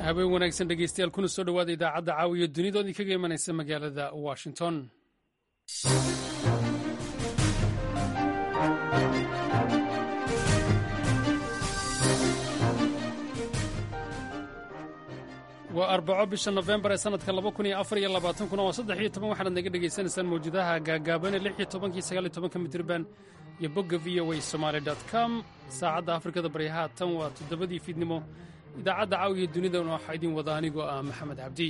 habeen wanaagsan dhegeystayaal kuna soo dhowaada idaacadda caawiya dunida oo idinkaga imanaysa magaalada washington waa arbaco bisha nofembar ee sanadka laba kun iyo afar iyo labaatankuna waa saddex iyo toban waxaanaad naga dhegaysanaysaan mawjadaha gaagaabanee lix iyo tobankii sagaal iyo tobanka mitirban iyo bogga v o a somaali dot com saacadda afrikada baryaha tan waa toddobadii fiidnimo idaacadda caawiya dunidana waxaa idin wada anigoo ah maxamed cabdi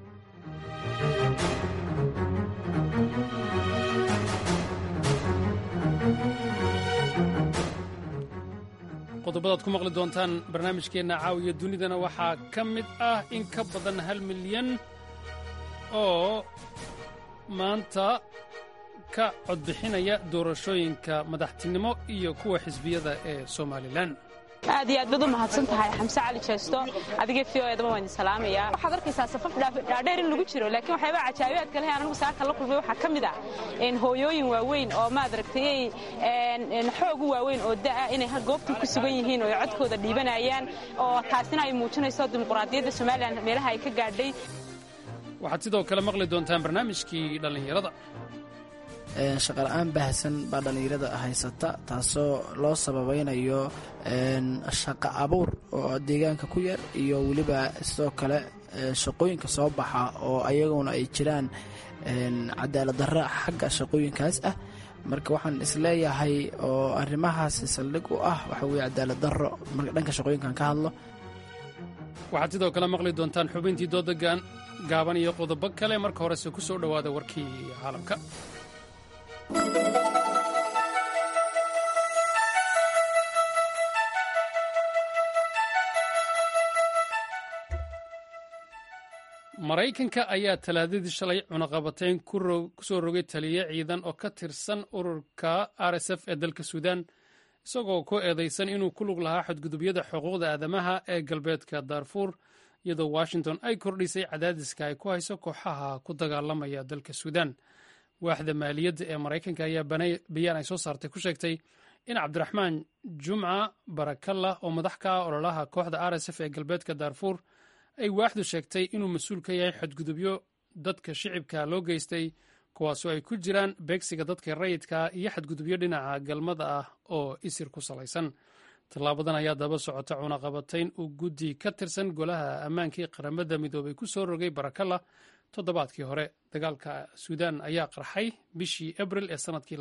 qodobadaad ku maqli doontaan barnaamijkeenna caawiya dunidana waxaa ka mid ah in ka badan hal milyan oo maanta ka codbixinaya doorashooyinka madaxtinimo iyo kuwa xisbiyada ee somalilan aad iyo aad baad u mahadsan tahay xamse cali jeesto adiga v o edaba waan idin salaamayaa waxaad arkaysaa safaf dhaadheer in lagu jiro laakiin waxyaabaa cajaabiyaadka leh anigu saaka la kulmay waxaa ka mid ah hooyooyin waaweyn oo maad aragtay xoog u waaweyn oo da'a inay goobtii ku sugan yihiin oo ay codkooda dhiibanayaan oo taasina ay muujinayso dimuqraadiyadda somalilan meelaha ay ka gaadhay waxaad sidoo kale maqli doontaan barnaamijkii dhallinyarada shaqala-aan baahsan baa dhallinyarada haysata taasoo loo sababaynayo shaqo abuur oo deegaanka ku yar iyo weliba sidoo kale shaqooyinka soo baxa oo ayaguna ay jiraan cadaalad darra xagga shaqooyinkaas ah marka waxaan isleeyahay oo arrimahaasi saldhig u ah waxa weye cadaalad darro marka dhanka shaqooyinkan ka hadlo waxaad sidoo kale maqli doontaan xubintii dooda gaaban iyo qodobo kale marka horese ku soo dhowaada warkii caalamka maraykanka ayaa talaadadii shalay cunaqabatayn ku soo rogay taliye ciidan oo ka tirsan ururka r s f ee dalka suudaan isagoo ku eedaysan inuu ku lug lahaa xadgudubyada xuquuqda aadamaha ee galbeedka daarfuur iyadoo washington ay kordhisay cadaadiska ay ku hayso kooxaha ku dagaalamaya dalka suudaan waaxda maaliyadda ee maraykanka ayaa bayaan ay soo saartay ku sheegtay in cabdiraxmaan jumca barakalla oo madax ka ah ololaha kooxda r s f ee galbeedka daarfuur ay waaxdu sheegtay inuu mas-uul ka yahay xadgudubyo dadka shicibka loo geystay kuwaasoo ay ku jiraan beegsiga dadka rayidka iyo xadgudubyo dhinaca galmada ah oo isir ku salaysan tallaabadan ayaa daba socota cunaqabatayn uu guddi ka tirsan golaha ammaankii qaramada midoobay ku soo rogay barakalla toddobaadkii hore dagaalka suudaan ayaa qarxay bishii abril ee sanadkii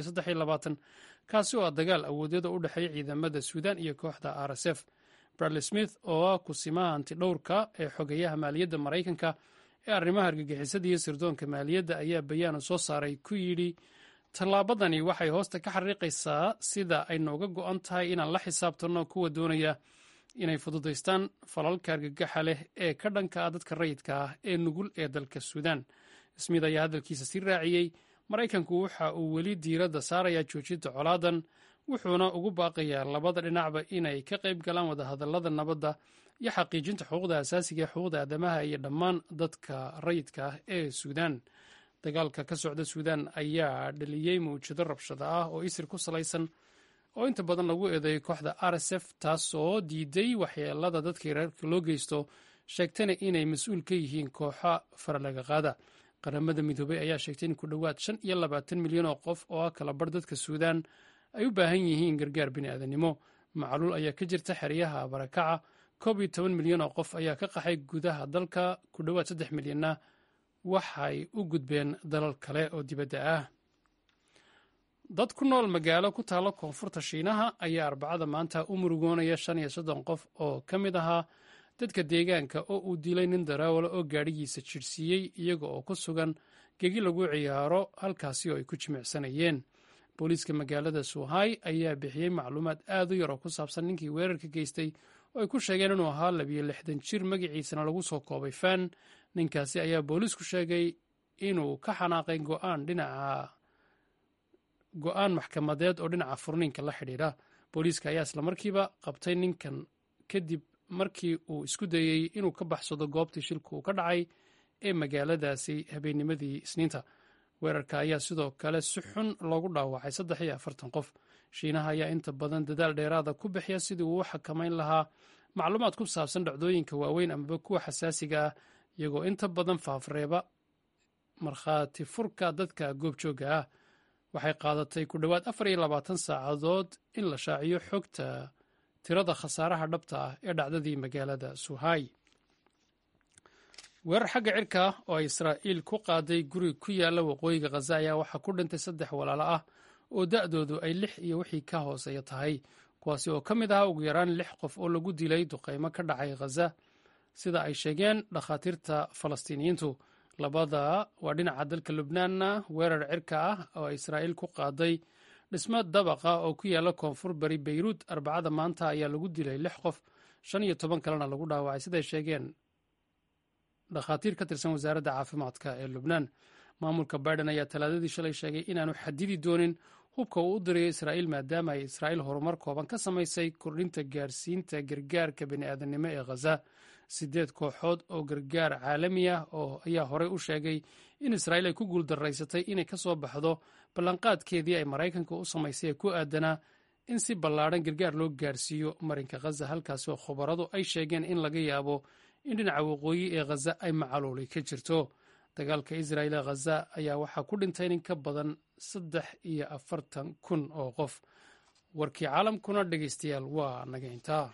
kaasi oo ah dagaal awoodyada u dhexeeya ciidamada suudaan iyo kooxda r s f bradley smith oo ah kusimaha antidhowrka ee xogeyaha maaliyadda maraykanka ee arrimaha argagixisada iyo sirdoonka maaliyadda ayaa bayaanu soo saaray ku yidhi tallaabadani waxay hoosta ka xariiqaysaa sida ay nooga go'an tahay inaan la xisaabtanno kuwa doonaya inay fududaystaan falalka argagaxa leh ee ka dhanka ah dadka rayidka ah ee nugul ee dalka suudaan smith ayaa hadalkiisa sii raaciyey maraykanku waxa uu weli diiradda saarayaa joojinta colaadan wuxuuna ugu baaqayaa labada dhinacba inay ka qayb galaan wadahadallada nabadda iyo xaqiijinta xuquuqda asaasiga ee xuquuqda aadamaha iyo dhammaan dadka rayidka ah ee suudaan dagaalka ka socda suudaan ayaa dhaliyey mawjado rabshada ah oo isir ku salaysan oo inta badan lagu eedeeyo kooxda r s f taasoo diiday waxyeelada dadka reerka loo geysto sheegtana inay mas-uul ka yihiin kooxa faralaga qaada qaramada midoobey ayaa sheegtay in ku dhowaad shan iyo labaatan milyan oo qof oo ah kala bar dadka suudaan ay u baahan yihiin gargaar bini'aadanimo macluul ayaa ka jirta xeryaha barakaca koob iyo toban milyan oo qof ayaa ka qaxay gudaha dalka ku dhowaad saddex milyanna waxay u gudbeen dalal kale oo dibadda ah dad ku nool magaalo ku taalo koonfurta shiinaha ayaa arbacada maanta u murugoonaya shan iyo soddon qof oo ka mid ahaa dadka deegaanka oo uu dilay nin daraawala oo gaadhigiisa jidhsiiyey iyaga oo ku sugan gegi lagu ciyaaro halkaasi oo ay ku jimicsanayeen booliiska magaalada suuhay ayaa bixiyey macluumaad aad u yar oo ku saabsan ninkii weerarka geystay oo ay ku sheegeen inuu ahaa labiyo lixdan jir magaciisana lagu soo koobay fan ninkaasi ayaa booliisku sheegay inuu ka xanaaqay go'aan dhinaca go-aan maxkamadeed oo dhinaca furniinka la xidhiidha booliiska ayaa islamarkiiba qabtay ninkan kadib markii uu isku dayey inuu ka baxsado goobtii shilku uu ka dhacay ee magaaladaasi habeennimadii isniinta weerarka ayaa sidoo kale si xun loogu dhaawacay saddex iyo afartan qof shiinaha ayaa inta badan dadaal dheeraada ku bixiya sidii uu u xakamayn lahaa macluumaad ku saabsan dhacdooyinka waaweyn amaba kuwa xasaasiga ah iyagoo inta badan faafreeba markhaati furka dadka goobjoogga ah waxay qaadatay ku dhowaad afar iyo labaatan saacadood in la shaaciyo xogta tirada khasaaraha dhabta ah ee dhacdadii magaalada suhay weerar xagga cirka ah oo ay israa'iil ku qaaday guri ku yaalla waqooyiga khaza ayaa waxaa ku dhintay saddex walaalo ah oo da'doodu ay lix iyo wixii ka hooseeya tahay kuwaasi oo ka mid ahaa ugu yaraan lix qof oo lagu dilay duqaymo ka dhacay khaza sida ay sheegeen dhakhaatiirta falastiiniyiintu labada waa dhinaca dalka lubnaanna weerar cirka ah oo israa'iil ku qaaday dhismo dabaqa oo ku yaalla koonfur bari beyruud arbacada maanta ayaa lagu dilay lix qof shan iyo toban kalena lagu dhaawacay siday sheegeen dhakhaatiir ka tirsan wasaaradda caafimaadka ee lubnaan maamulka biden ayaa talaadadii shalay sheegay inaanu xadidi doonin hubka uu u dirayo israa'iil maadaama ay israa'iil horumar kooban ka samaysay kordhinta gaarsiinta gargaarka bini'aadanimo ee khaza sideed kooxood oo gargaar caalami ah oo ayaa horey u sheegay in israa'iil ay ku guuldaraysatay inay ka soo baxdo ballanqaadkeedii ay maraykanka u samaysay ee ku aadanaa in si ballaadhan gargaar loo gaarsiiyo marinka khaza halkaasi oo khubaradu ay sheegeen in laga yaabo in dhinaca waqooyi ee khaza ay macaluulay ka jirto dagaalka israa'iil ee khaza ayaa waxaa ku dhintay nin ka badan saddex iyo afartan kun oo qof warkii caalamkuna dhegaystayaal waa naga intaa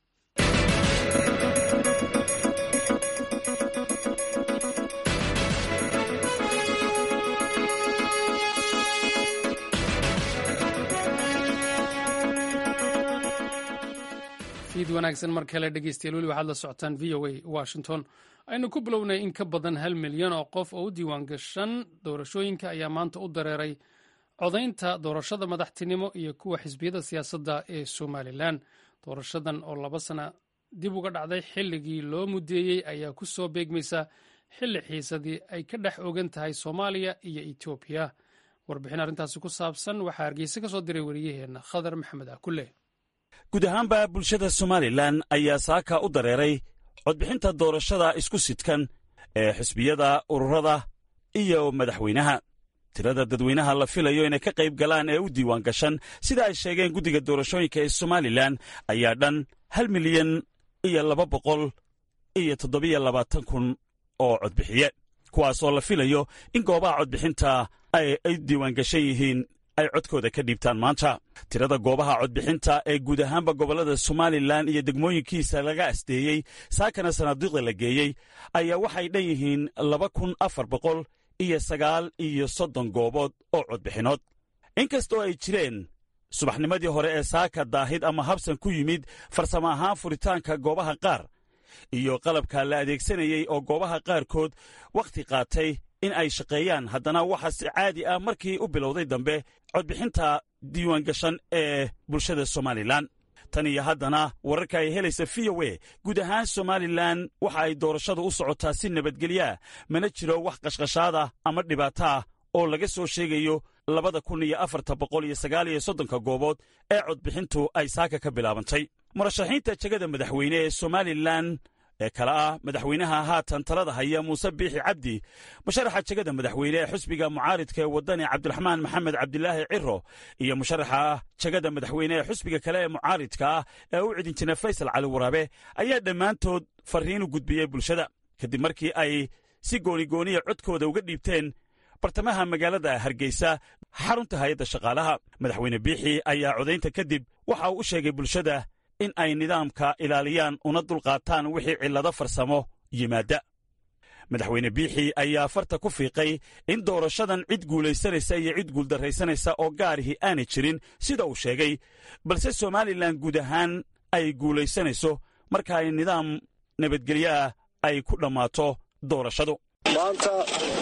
fiid wanaagsan mar kale dhegeystayaal weli waxaad la socotaan v o a washington aynu ku bilownay in ka badan hal milyan oo qof oo u diiwaan gashan doorashooyinka ayaa maanta u dareeray codaynta doorashada madaxtinimo iyo kuwa xisbiyada siyaasadda ee somalilan doorashadan oo laba sana dib uga dhacday xilligii loo mudeeyey ayaa ku soo beegmaysa xilli xiisadii ay ka dhex ogan tahay soomaaliya iyo etoobiya warbixin arrintaasi ku saabsan waxaa hargeysa ka soo diray wariyaheenna khadar maxamed akule guud ahaanba bulshada somalilan ayaa saaka u dareeray codbixinta doorashada isku sidkan ee xisbiyada ururada iyo madaxweynaha tirada dadweynaha la filayo inay ka qayb galaan ee u diiwaan gashan sida ay sheegeen guddiga doorashooyinka ee somalilan ayaa dhan hal milyan iyo laba boqol iyo toddobiyo labaatan kun oo codbixiye kuwaasoo la filayo in goobaha codbixinta ay ay diiwaangashan yihiin ay codkooda ka dhiibtaan maanta tirada goobaha codbixinta ee guud ahaanba gobollada somalilan iyo degmooyinkiisa laga asdeeyey saakana sanaaduuqda la geeyey ayaa waxay dhan yihiin laba kun afar boqol iyo sagaal iyo soddon goobood oo codbixinood inkastoo ay jireen subaxnimadii hore ee saaka daahid ama habsan ku yimid farsamo ahaan furitaanka goobaha qaar iyo qalabka la adeegsanayey oo goobaha qaarkood wakhti qaatay in ay shaqeeyaan haddana waxaa si caadi ah markii u bilowday dambe codbixinta diiwaangashan ee bulshada somalilan tan iyo haddana wararka ay helaysa v o e guud ahaan somalilan waxa ay doorashadu u socotaa si nabadgelyaa mana jiro wax qashqashaada ama dhibaato ah oo laga soo sheegayo labada kun iyo afarta boqol iyo sagaal iyo soddonka goobood ee codbixintu ay saaka ka bilaabantay murashaxiinta jegada madaxweyne ee somalilan ee kale ah madaxweynaha haatan talada haya muuse biixi cabdi musharaxa jegada madaxweyne ee xusbiga mucaaridka ee waddani cabdiraxmaan maxamed cabdilaahi ciro iyo musharaxa jegada madaxweyne ee xusbiga kale ee mucaaridka ah ee u cidin jira faysal cali waraabe ayaa dhammaantood farriin u gudbiyey bulshada kadib markii ay si goonigooniya codkooda uga dhiibteen bartamaha magaalada hargeysa xarunta hay-adda shaqaalaha madaxweyne biixi ayaa codaynta kadib waxa uu u sheegay bulshada in ay nidaamka ilaaliyaan una dulqaataan wixii cillado farsamo yimaadda madaxweyne biixi ayaa farta ku fiiqay in doorashadan cid guulaysanaysa iyo cid guuldarraysanaysa oo gaarihi aanay jirin sida uu sheegay balse somalilan guud ahaan ay guulaysanayso marka ay nidaam nabadgelyo ah ay ku dhammaato doorashadu maanta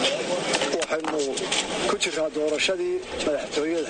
waxaynu ku jirnaa doorashadii madaxtooyada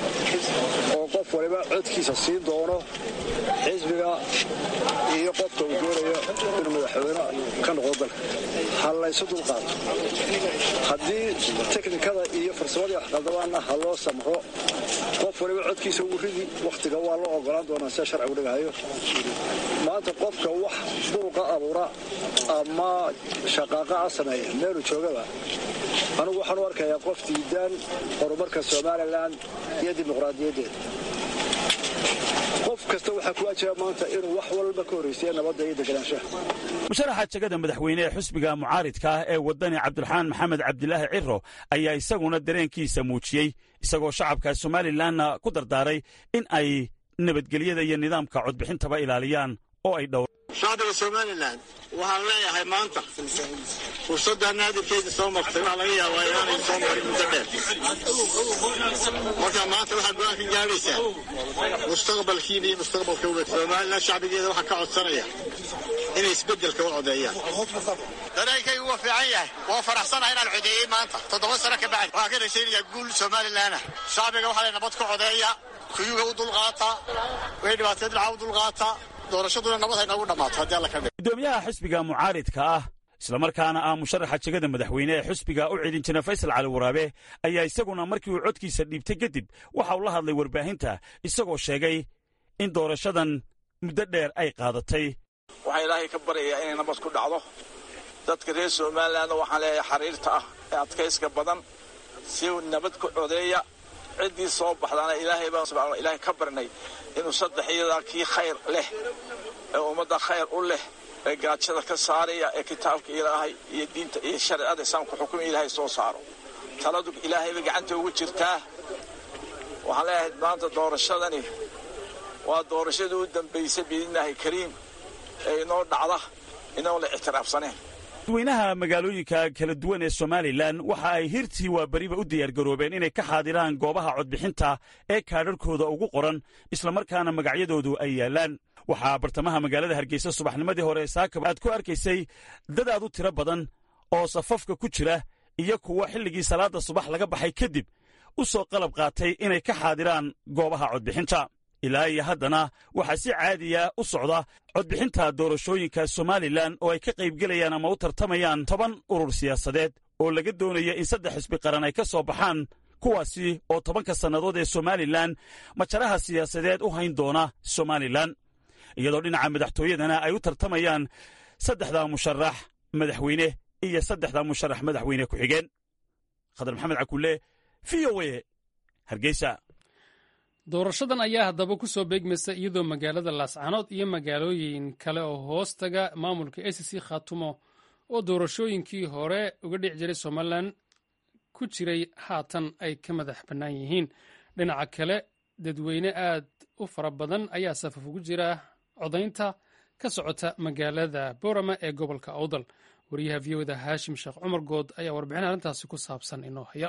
oo qof waliba codkiisa siin doono xisbiga iyo qofka uu doonayo inuu madaxweyne ka noqdo dalka ha laysu dulqaato haddii teknikada iyo farsamadii waxqaldabaanna ha loo samxo qof waliba codkiisa ugu ridi wakhtiga waa loo ogolaan doonaa sida sharcigu dhigahayo maanta qofka wax buuqa abuura ama shaqaaqa a sameeya meelu joogaba anugu waxaan u arkayaa qof diidaan horumarka somalilan iyo dimuqraadiyaddeeda qofka kasta waxaa ku ajira maanta inuu wax walba ka horraysiya nabadda iyo deganaanshaha musharaxa jegada madaxweyne ee xusbiga mucaaridka ah ee waddani cabdiraxmaan maxamed cabdilaahi ciro ayaa isaguna dareenkiisa muujiyey isagoo shacabka somalilanna ku dardaaray in ay nabadgelyada iyo nidaamka codbixintaba ilaaliyaan oo ay dhow shacbiga somalilan waxaan leeyahay maanta fursadda naadirkeeda soo martay waxaa laga yaabaa inaanay soo marin muddo dheer marka maanta waxaad go-aan ka gaadhaysaa mustaqbalkiina iyo mustaqbalka ubad somalilan shacbigeeda waxaa ka codsanaya inay isbeddelka u codeeyaan dareenkaygu waa fiican yahay waa faraxsanahay inaan codeeyey maanta toddoba sano ka bacdi waxaan ka rajaynayaa guul somalilanah shacbiga waxaa lay nabad ka codeeya kuyuga u dulqaata way dhibaateed dhaca u dulqaata doorashaduna nabad hay noogu dhammaato haddii alla ka dhig gudoomiyaha xisbiga mucaaridka ah islamarkaana ah musharaxa jegada madaxweyne ee xusbiga u celin jira faysal cali waraabe ayaa isaguna markii uu codkiisa dhiibtay kadib waxa uu la hadlay warbaahinta isagoo sheegay in doorashadan muddo dheer ay qaadatay waxaan ilaahay ka baryayaa inay nabad ku dhacdo dadka reer somalilanna waxaan leeyahay xariirta ah ee adkayska badan si nabad ku codeeya ciddii soo baxdaana ilaahay baan subxaana ilaahay ka barnay inuu saddex iyadaa kii khayr leh ee ummadda khayr u leh ee gaajada ka saaraya ee kitaabka ilaahay iyo diinta iyo shareecada islaamka xukumaya ilaahay soo saaro taladu ilaahayba gacanta ugu jirtaa waxaan leeyahay maanta doorashadani waa doorashadii u dambaysay biidnillaahi kariim ee inoo dhacda inoon la ictiraafsaneen dadweynaha magaalooyinka kala duwan ee somalilan waxa ay hirtii waa beriba u diyaargaroobeen inay ka xaadiraan goobaha codbixinta ee kaadharhkooda ugu qoran islamarkaana magacyadoodu ay yaallaan waxaa bartamaha magaalada hargeysa subaxnimadii hore saakaba aad ku arkaysay dad aad u tiro badan oo safafka ku jira iyo kuwa xilligii salaadda subax laga baxay kadib u soo qalab qaatay inay ka xaadiraan goobaha codbixinta ilaa iyo haddana waxaa si caadiya u socda codbixinta doorashooyinka somalilan oo ay ka qaybgelayaan ama u tartamayaan toban urur siyaasadeed oo laga doonaya in saddex xisbi qaran ay ka soo baxaan kuwaasi oo tobanka sannadood ee somalilan majaraha siyaasadeed u hayn doona somalilan iyadoo dhinaca madaxtooyadana ay u tartamayaan saddexda musharax madaxweyne iyo saddexda musharax madaxweyne ku-xigeen khadar maxamed cakulle v o e hargeysa doorashadan ayaa haddaba ku soo beegmaysa iyadoo magaalada laascanood iyo magaalooyin kale oo hoostaga maamulka a c c khatumo oo doorashooyinkii hore uga dhici jiray somalilan ku jiray haatan ay ka madax bannaan yihiin dhinaca kale dadweyne aad u fara badan ayaa safaf ugu jira codaynta ka socota magaalada boorama ee gobolka awdal wariyaha v oda haashim sheekh cumar good ayaa warbixin arrintaasi ku saabsan inoo haya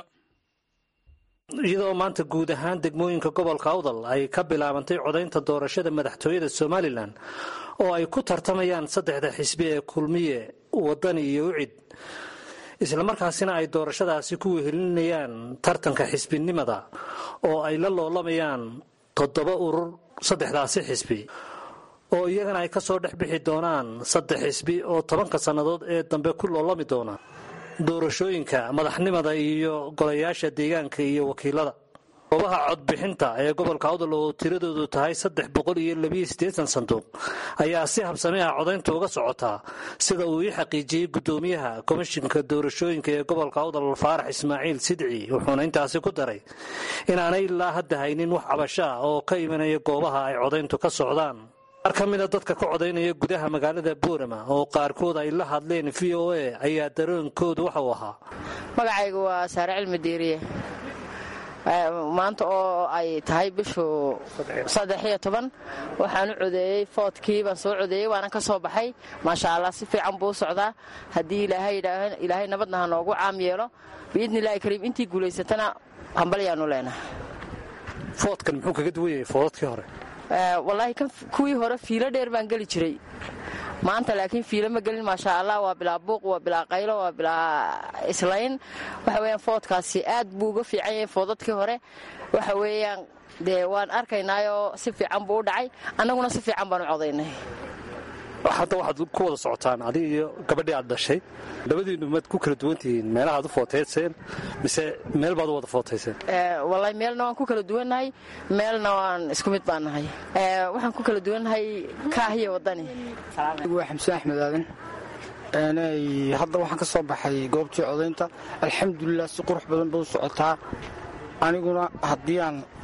iyadoo maanta guud ahaan degmooyinka gobolka awdal ay ka bilaabantay codaynta doorashada madaxtooyada somalilan oo ay ku tartamayaan saddexda xisbi ee kulmiye wadani iyo ucid islamarkaasina ay doorashadaasi ku wehelinayaan tartanka xisbinimada oo ay la loolamayaan toddoba urur saddexdaasi xisbi oo iyagana ay ka soo dhex bixi doonaan saddex xisbi oo tobanka sannadood ee dambe ku loolami doona doorashooyinka madaxnimada iyo golayaasha deegaanka iyo wakiilada goobaha codbixinta ee gobolka awdal oo tiradoodu tahay saddex boqol iyo labiyo siddeetan sanduuq ayaa si habsame ah codaynta uga socotaa sida uu ii xaqiijiyey guddoomiyaha komishinka doorashooyinka ee gobolka awdal faarax ismaaciil sidci wuxuuna intaasi ku daray inaanay ilaa hadda haynin wax cabasho ah oo ka imanaya goobaha ay codayntu ka socdaan qaar ka mida dadka ka codaynaya gudaha magaalada boorama oo qaarkood ay la hadleen v o a ayaa daroonkoodu waxauu ahaa magacaygu waa saare cilmi diiriye maanta oo ay tahay bishu saddex iyo toban waxaan u codeeyey foodkii baan soo codeeyey waanan ka soo baxay maasha allah si fiican buu u socdaa haddii ilaahay nabadna ha noogu caam yeelo biidni illahi kariim intii guulaysatana hambalyaanu leenahay foodkan muxuu kaga duwan yahay foodadkii hore wallaahi kan kuwii hore fiilo dheer baan geli jiray maanta laakiin fiilo ma gelin maasha allah waa bilaa buuq waa bilaa qaylo waa bilaa islayn waxa weyaan foodkaasi aad buu uga fiican yahay foodadkii hore waxa weeyaan dee waan arkaynaayoo si fiican buu u dhacay annaguna si fiican baan u codaynay hadda waxaad ku wada socotaan adiga iyo gabadhii aad dhashay labadiinnu maad ku kala duwan tihiin meelahaad u footayseen mise meel baad u wada footayseen wallaahi meelna waan ku kala duwannahay meelna waan isku mid baan nahay waxaan ku kala duwannahay kaahiyo waddani waa xamse axmed aadan hadda waxaan ka soo baxay goobtii codaynta alxamdulilah si qurux badan bay u socotaa aniguna haddii aan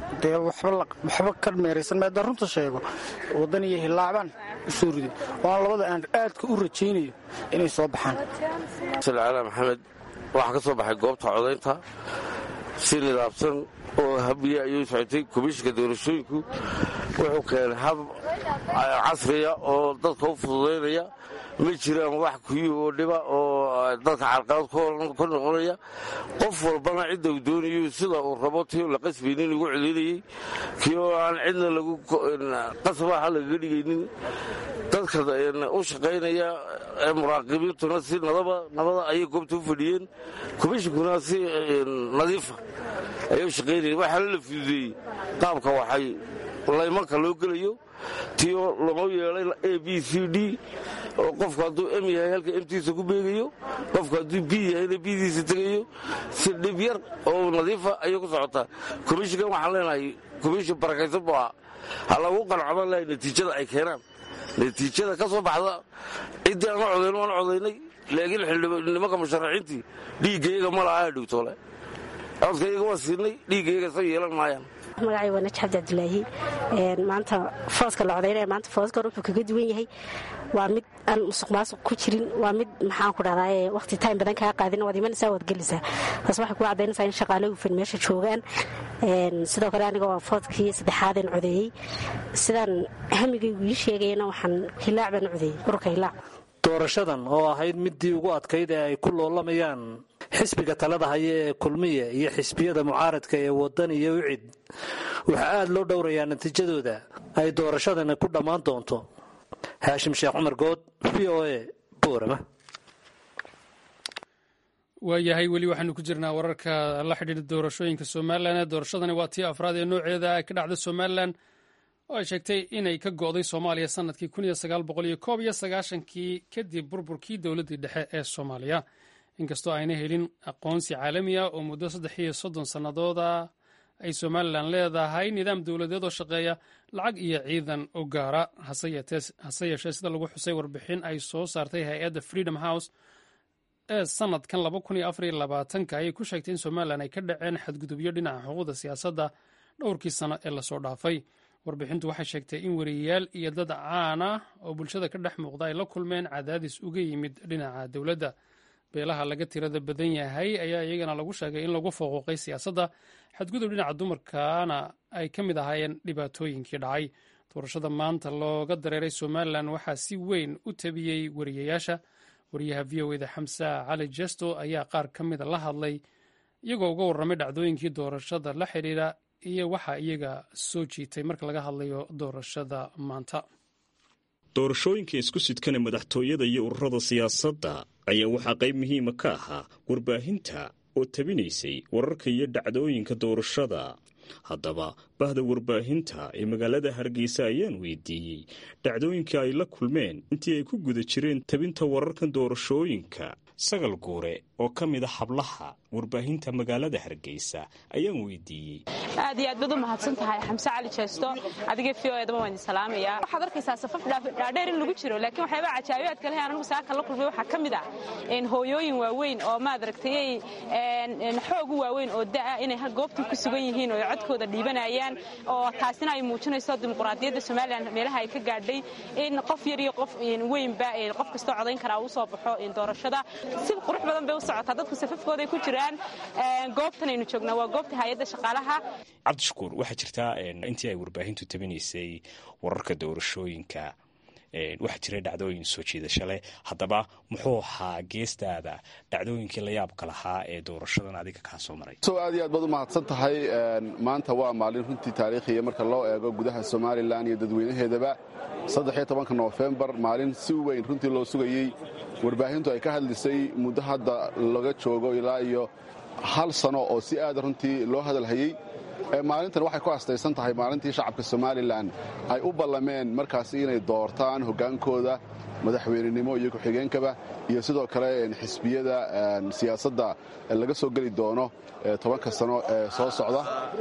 dee waxba ka meeraysan maada runta sheego waddan iyo hilaacbaan usoo riday waana labada aan aadka u rajaynayo inay soo baxaan cala maxamed waxaa ka soo baxay goobta codaynta si nidaamsan oo habiya ayuu socotay komishinka doorashooyinku wuxuu keenay hab casriya oo dadka u fududaynaya ma jiraan wax kuyi oo dhiba oo dadka carqalad ka noqonaya qof walbana cidda uu doonayo sida uu rabo ti la qasbaynin lagu celinayey kii oo aan cidna lagu qasbaha lagaga dhigaynin dadka u shaqaynaya ee muraaqibiintuna si nabada ayay goobta u fadhiyeen komishinkuna si nadiifa ayay u shaqaynayeen waxaana la fududeeyey qaabka waxay laymanka loo gelayo tiyo loo yeelay a b c d oo qofku hadduu m yahay halka emtiisa ku beegayo qofku hadduu b yahayna bdiisa tegayo si dhib yar oo nadiifa ayay ku socotaa komishinkan waxaan leenahay komishin barakaysan buu ahaa ha lagu qancobaan lahay natiijada ay keenaan natiijada ka soo baxda ciddii aan la codayn waan codaynay laakiin nimanka musharaxiintii dhiiggayaga ma laha dhowtoole codkayaga waa siinay dhiiggayaga sa yeelan maayaan magacay waa naji cabdi cabdilaahi maanta fooska la codaynaya maanta fooska hore wuxuu kaga duwan yahay waa mid aan musuq maasuq ku jirin waa mid maxaan ku dhahdaa waqti time badan kaa qaadin waad imanaysaa waad gelaysaa taas waxay ku caddaynaysaa in shaqaale hufan meesha joogaan sidoo kale aniga waa foodkii saddexaadeen codeeyey sidaan hamigaygu ii sheegayana waxaan hilaac baan codeeyey ururka hilaac doorashadan oo ahayd midii ugu adkayd ee ay ku loolamayaan xisbiga talada haya ee kulmiya iyo xisbiyada mucaaradka ee wadan iyo wicid waxaa aad loo dhowrayaa natiijadooda ay doorashadani ku dhammaan doonto haashim sheekh cumar good v o a boorama waayahay weli waxaanu ku jirnaa wararka la xidhiidha doorashooyinka somalilan doorashadani waa tii afraad ee nooceeda ay ka dhacda somalilan oo ay sheegtay inay ka go'day soomaaliya sanadkii kii kadib burburkii dowladdii dhexe ee soomaaliya inkastoo ayna helin aqoonsi caalami ah oo muddo saddex iyo soddon sannadooda ay somalilan leedahay nidaam dowladeed oo shaqeeya lacag iyo ciidan u gaara hase yeeshee sida lagu xusay warbixin ay soo saartay hay-adda freedom house ee sanadkan ayay ku sheegtay in somalilan ay ka dhaceen xadgudubyo dhinaca xuquuqda siyaasadda dhowrkii sano ee lasoo dhaafay warbixintu waxay sheegtay in weriyayaal iyo dad caan ah oo bulshada ka dhex muuqda ay la kulmeen cadaadis uga yimid dhinaca dowladda beelaha laga tirada badan yahay ayaa iyagana lagu sheegay in lagu fouquuqay siyaasadda xadgudub dhinaca dumarkana ay ka mid ahaayeen dhibaatooyinkii dhacay doorashada maanta looga dareeray somalilan waxaa si weyn u tabiyey weriyayaasha wariyaha v o eda xamsa cali jesto ayaa qaar ka mida la hadlay iyagoo uga warramay dhacdooyinkii doorashada la xidhiidha iyo waxaa iyaga soo jiitay marka laga hadlayo doorashada maanta doorashooyinka isku sidkana madaxtooyada iyo ururada siyaasadda ayaa waxaa qayb muhiima ka ahaa warbaahinta oo tabinaysay wararka iyo dhacdooyinka doorashada haddaba bahda warbaahinta ee magaalada hargeysa ayaan weydiiyey dhacdooyinka ay la kulmeen intii ay ku guda jireen tabinta wararkan doorashooyinka sagal guure oo ka mid a hablaha warbaahinta magaalada hargeysa ayaan weydiiyey aad iyo aad baad u mahadsan tahay xamse cali jeesto adiga v o edaba waan idin salaamayaa waxaad arkaysaa safaf dhaadheer in lagu jiro laakiin waxyaabaa cajaabiyaadka leh anagu saaka la kulmay waxaa ka mid ah hooyooyin waaweyn oo maad aragtay xoog u waaweyn oo da'a inay goobtii ku sugan yihiin oo codkooda dhiibanayaan oo taasina ay muujinayso dimuqraadiyadda somalilan meelaha ay ka gaadhay in qof yar iyo qof weynba qof kastoo codayn karaa uu soo baxo doorashada si qurux badan bay u socotaa dadku safafkooday ku jiraan goobtan aynu joognaa waa goobta hay-adda shaqaalaha cabdishakuur waxaa jirtaa intii ay warbaahintu tabinaysay wararka doorashooyinka waxaa jira dhacdooyin soo jiidasho leh haddaba muxuu ahaa geestaada dhacdooyinkii la yaabka lahaa ee doorashadan adiga kaa soo maray so aad iyo aad baad u mahadsan tahay maanta waa maalin runtii taariikhiya marka loo eego gudaha somalilan iyo dadweynaheedaba saddexiyo tobanka noofembar maalin si weyn runtii loo sugayey warbaahintu ay ka hadlisay muddo hadda laga joogo ilaa iyo hal sano oo si aada runtii loo hadalhayey maalintan waxay ku astaysan tahay maalintii shacabka somalilan ay u ballameen markaasi inay doortaan hoggaankooda madaxweynenimo iyo ku-xigeenkaba iyo sidoo kale xisbiyada siyaasadda laga soo geli doono tobanka sano ee soo socda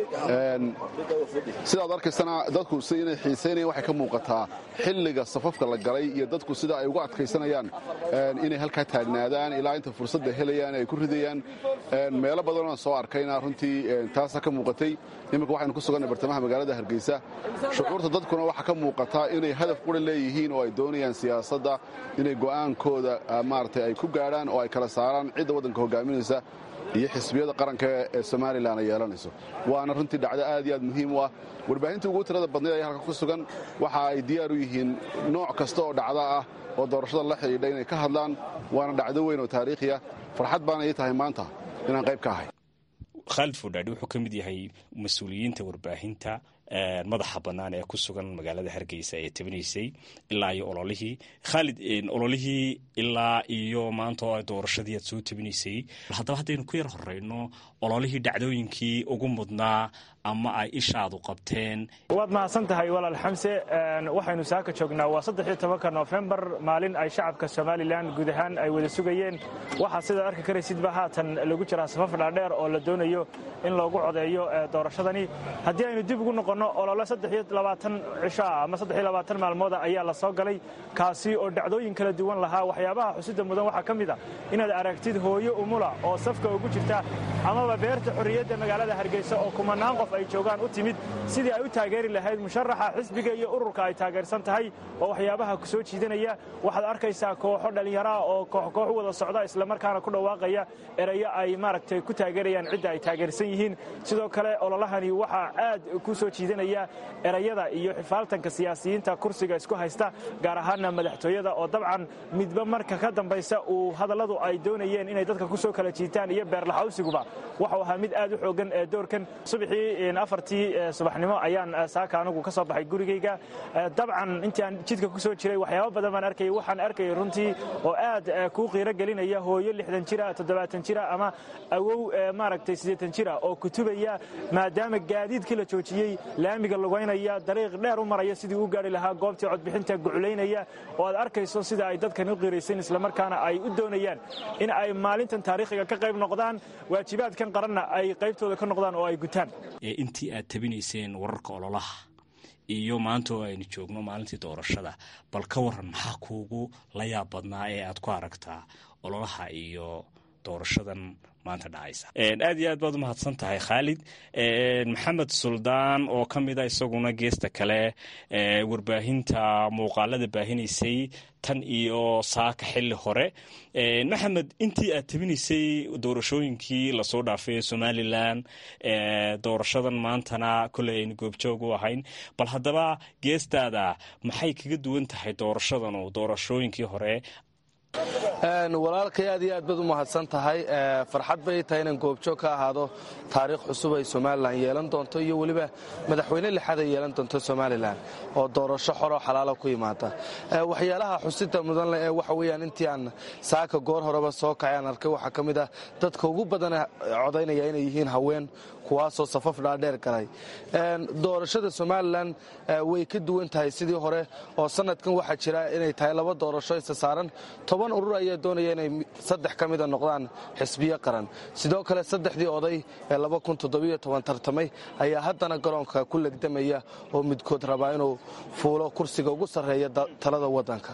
sidaad arkaysana dadku si inay xiisaynayan waxay ka muuqataa xilliga safafka la galay iyo dadku sida ay uga adkaysanayaan inay halkaa taagnaadaan ilaa inta fursadda helayaan ay ku ridayaan meelo badanoo soo arkayna runtii taasa ka muuqatay iminka waxaynu ku suganay bartamaha magaalada hargeysa shucuurta dadkuna waxaa ka muuqataa inay hadaf qura leeyihiin oo ay doonayaan siyaasadda inay go'aankooda maaragtay ay ku gaadhaan oo ay kala saaraan cidda waddanka hogaaminaysa iyo xisbiyada qaranka ee somalilan ay yeelanayso waana runtii dhacdo aad iyo aad muhiim u ah warbaahintii ugu tirada badnayd ayaa halka ku sugan waxa ay diyaar u yihiin nooc kasta oo dhacda ah oo doorashada la xidhiidha inay ka hadlaan waana dhacdo weyn oo taariikhiya farxad baana ii tahay maanta inaan qayb ka ahay khaalid fodhaadhi wuxuu ka mid yahay mas-uuliyiinta warbaahinta madaxa bannaan ee ku sugan magaalada hargeysa ee tabinaysay ilaa iyo ololihii khaalid ololihii ilaa iyo maanta oo doorashadii aad soo tabinaysay haddaba haddaynu ku yar horeyno ololihii dhacdooyinkii ugu mudnaa ama ay ishaadu qabteen waad mahadsan tahay walaal xamse waxaynu saaka joognaa waa saddexiyo tobanka noofembar maalin ay shacabka somalilan guud ahaan ay wada sugayeen waxaa sidaad arki karaysidba haatan lagu jiraa safaf dhaadheer oo la doonayo in loogu codeeyo doorashadani haddii aynu dib ugu noqonno olole saddexiyo labaatan cisho ah ama saddexiyo labaatan maalmooda ayaa la soo galay kaasi oo dhacdooyin kala duwan lahaa waxyaabaha xusida mudan waxaa ka mid a inaad aragtid hooyo umula oo safka ugu jirta amaba beerta xorriyadda magaalada hargeysa oo kumanaan qof ay joogaan u timid sidii ay u taageeri lahayd musharaxa xisbiga iyo ururka ay taageersan tahay oo waxyaabaha ku soo jiidanaya waxaad arkaysaa kooxo dhallinyaraha oo kooxkoox u wada socda islamarkaana ku dhawaaqaya erayo ay maaragtay ku taageerayaan cidda ay taageersan yihiin sidoo kale ololahani waxaa aad ku soo jiidanaya erayada iyo xifaaltanka siyaasiyiinta kursiga isku haysta gaar ahaana madaxtooyada oo dabcan midba marka ka dambaysa uu hadalladu ay doonayeen inay dadka ku soo kala jiitaan iyo beerlaxawsiguba waxau ahaa mid aad u xoogan ee doorkan subaxii afartii subaxnimo ayaan saaka anigu ka soo baxay gurigayga dabcan intii aan jidka ku soo jiray waxyaaba badan baan arkayay waxaan arkayay runtii oo aad kuu qiiro gelinaya hooyo lixdan jira toddobaatan jira ama awow maaragtay siddeetan jira oo kutubaya maadaama gaadiidkii la joojiyey laamiga lugaynaya dariiq dheer u maraya sidii u gaari lahaa goobtii codbixinta guculaynaya oo aad arkayso sida ay dadkan u qiiraysan islamarkaana ay u doonayaan in ay maalintan taariikhiga ka qayb noqdaan waajibaadkan qaranna ay qaybtooda ka noqdaan oo ay gutaan intii aad tabinayseen wararka ololaha iyo maanta oo aynu joogno maalintii doorashada bal ka waran maxaa kuugu la yaab badnaa ee aad ku aragtaa ololaha iyo doorashadan maanta dhacaysa aad iyo aad baad u mahadsan tahay khaalid maxamed suldaan oo ka mid a isaguna geesta kale warbaahinta muuqaalada baahinaysay tan iyo saaka xili hore maxamed intii aad tabinaysay doorashooyinkii lasoo dhaafay ee somalilan doorashadan maantana koley aynu goobjoog u ahayn bal haddaba geestaada maxay kaga duwan tahay doorashadan oo doorashooyinkii hore walaalkay aad iyo aad baad u mahadsan tahay farxad bay tahay inaan goobjoog ka ahaado taariikh cusub ay somalilan yeelan doonto iyo weliba madaxweyne lixaad ay yeelan doonto somalilan oo doorasho xoroo xalaala ku yimaada waxyaalaha xusida mudan leh ee waxa weyaan intii aan saaka goor horeba soo kacay aan arkay waxaa ka mid ah dadka ugu badan codaynaya inay yihiin haween kuwaasoo safaf dhaadheer galay doorashada somalilan way ka duwan tahay sidii hore oo sanadkan waxaa jira inay tahay laba doorasho isa saaran toban urur ayaa doonaya inay saddex ka mida noqdaan xisbiyo qaran sidoo kale saddexdii oday ee tartamay ayaa haddana garoonka ku legdamaya oo midkood rabaa inuu fuulo kursiga ugu sarreeya talada waddanka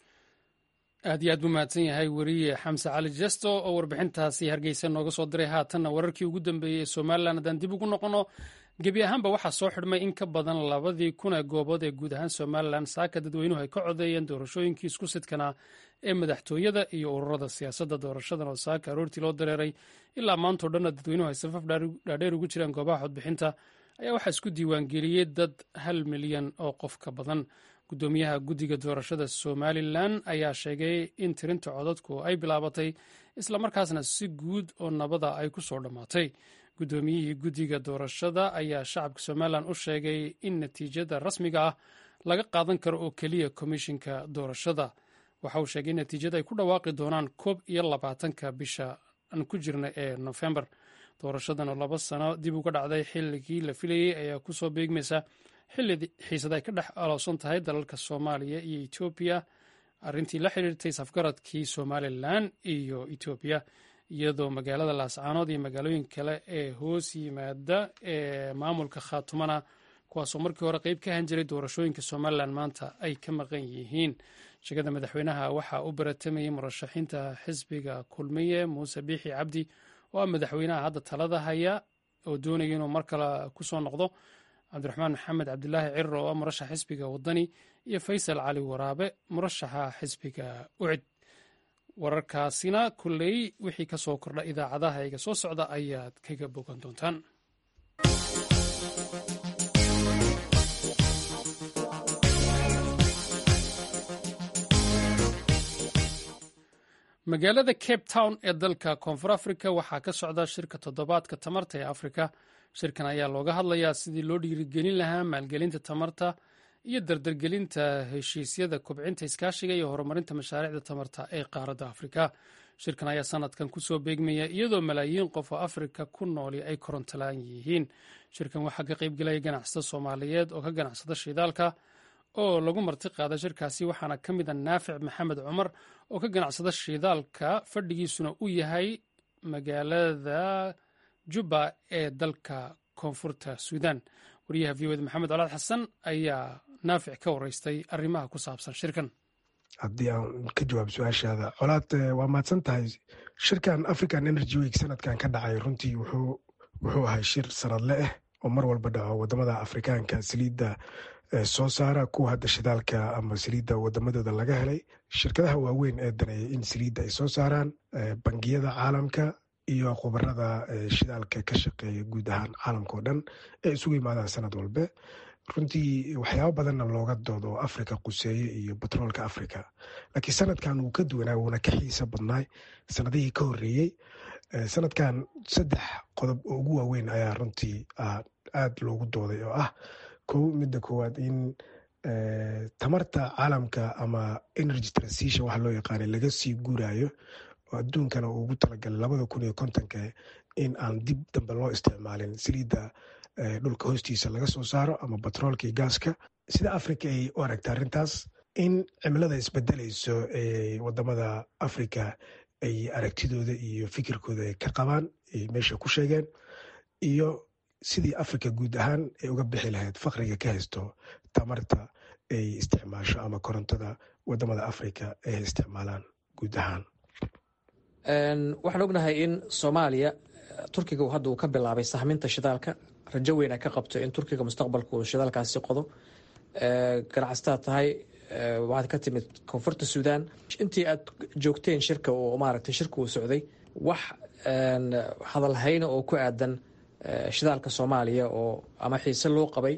aad iyo aad buu mahadsan yahay weriye xamse cali jesto oo warbixintaasi hargeysa nooga soo diray haatanna wararkii ugu dambeeyey ee somalilan haddaan dib ugu noqonno gebi ahaanba waxaa soo xidhmay in ka badan labadii kun ee goobood ee guud ahaan somalilan saaka dadweynuhu ay ka codeeyeen doorashooyinkii isku sidkanaa ee madaxtooyada iyo ururada siyaasadda doorashadan oo saaka aroortii loo dareeray ilaa maantao dhanna dadweynuhu ay safaf dhaadheer ugu jiraan goobaha codbixinta ayaa waxaa isku diiwaangeliyey dad hal milyan oo qof ka badan gudoomiyaha guddiga doorashada somalilan ayaa sheegay in tirinta codadku ay bilaabatay islamarkaasna si guud oo nabada ay ku soo dhammaatay guddoomiyihii guddiga doorashada ayaa shacabka somalilan u sheegay in natiijada rasmiga ah laga qaadan karo oo keliya komishinka doorashada waxa uu sheegay in natiijada ay ku dhawaaqi doonaan koob iyo labaatanka bisha aan ku jirna ee nofembar doorashadan oo laba sano dib uga dhacday xilligii la filayey ayaa kusoo beegmaysa xilli xiisad ay ka dhex aloosan tahay dalalka soomaaliya iyo etoobiya arrintii la xidhiirtay safgaradkii somalilan iyo etoobiya iyadoo magaalada laascaanood iyo magaalooyin kale ee hoos yimaada ee maamulka khaatumana kuwaasoo markii hore qeyb ka han jiray doorashooyinka somalilan maanta ay ka maqan yihiin shegada madaxweynaha waxaa u baratamayay murashaxiinta xisbiga kulmiye muuse biixi cabdi oo ah madaxweynaha hadda talada haya oo doonaya inuu mar kale kusoo noqdo cabdiraxmaan maxamed cabdilaahi cirir oo ah murashax xisbiga wadani iyo faysal cali waraabe murashaxa xisbiga ucid wararkaasina kulley wixii ka soo kordha idaacadaha iga soo socda ayaad kaga bogan doontaan magaalada cape town ee dalka koonfur africa waxaa ka socda shirka toddobaadka tamarta ee afrika shirkan ayaa looga hadlayaa sidii loo dhiirigelin lahaa maalgelinta tamarta iyo dardargelinta heshiisyada kobcinta iskaashiga iyo horumarinta mashaariicda tamarta ee qaaradda afrika shirkan ayaa sanadkan kusoo beegmaya iyadoo malaayiin qof oo afrika ku nooli ay korontolaan yihiin shirkan waxaa ka qaybgelaya ganacsada soomaaliyeed oo ka ganacsada shidaalka oo lagu marti qaada shirkaasi waxaana ka mid a naafic maxamed cumar oo ka ganacsada shidaalka fadhigiisuna u yahay magaalada jubba ee dalka koonfurta suudan wariyaha v oda maxamed colaad xasan ayaa naafic ka wareystay arrimaha ku saabsan shirkan haddii aan ka jawaab su-aashaada colaad waa mahadsan tahay shirkan african energy week sanadkan ka dhacay runtii wuxuu ahay shir sanadle ah oo mar walba dhaco wadamada afrikaanka saliidda soo saara kuwa hadda shidaalka ama saliidda wadamadooda laga helay shirkadaha waaweyn ee daneeya in saliidda ay soo saaraan bangiyada caalamka iyo khubarada shidaalka ka shaqeeya guud ahaan caalamka oo dhan ee isugu yimaadaan sanad walbe runtii waxyaabo badanna looga doodo oo africa quseeye iyo batroolka africa laakiin sanadkan wuu ka duwanaa wuuna ka xiisa badnaay sanadihii ka horeeyey sanadkan saddex qodob oo ugu waaweyn ayaa runtii aad loogu dooday oo ah kow midda koowaad in tamarta caalamka ama energy transition waxa loo yaqaanay laga sii guurayo oo adduunkana uu ugu talagalay labada kun iyo kontonka in aan dib dambe loo isticmaalin saliidda dhulka hoostiisa laga soo saaro ama batroolka iyo gaaska sida africa ay u aragta arrintaas in cimilada isbedelayso ee wadamada africa ay aragtidooda iyo fikirkooda ay ka qabaan ay meesha ku sheegeen iyo sidii africa guud ahaan ay uga bixi lahayd faqriga ka haysto tamarta ay isticmaasho ama korontada wadamada africa ay isticmaalaan guud ahaan waxaan ognahay in soomaaliya turkiga hadda uu ka bilaabay sahminta shidaalka rajo weyn ay ka qabto in turkiga mustaqbalka uu shidaalkaasi qodo ganacsataa tahay waxaad ka timid koonfurta suudan intii aad joogteen shirka oo maaragtay shirka uu socday wax hadalhayna oo ku aadan shidaalka soomaaliya oo ama xiise loo qabay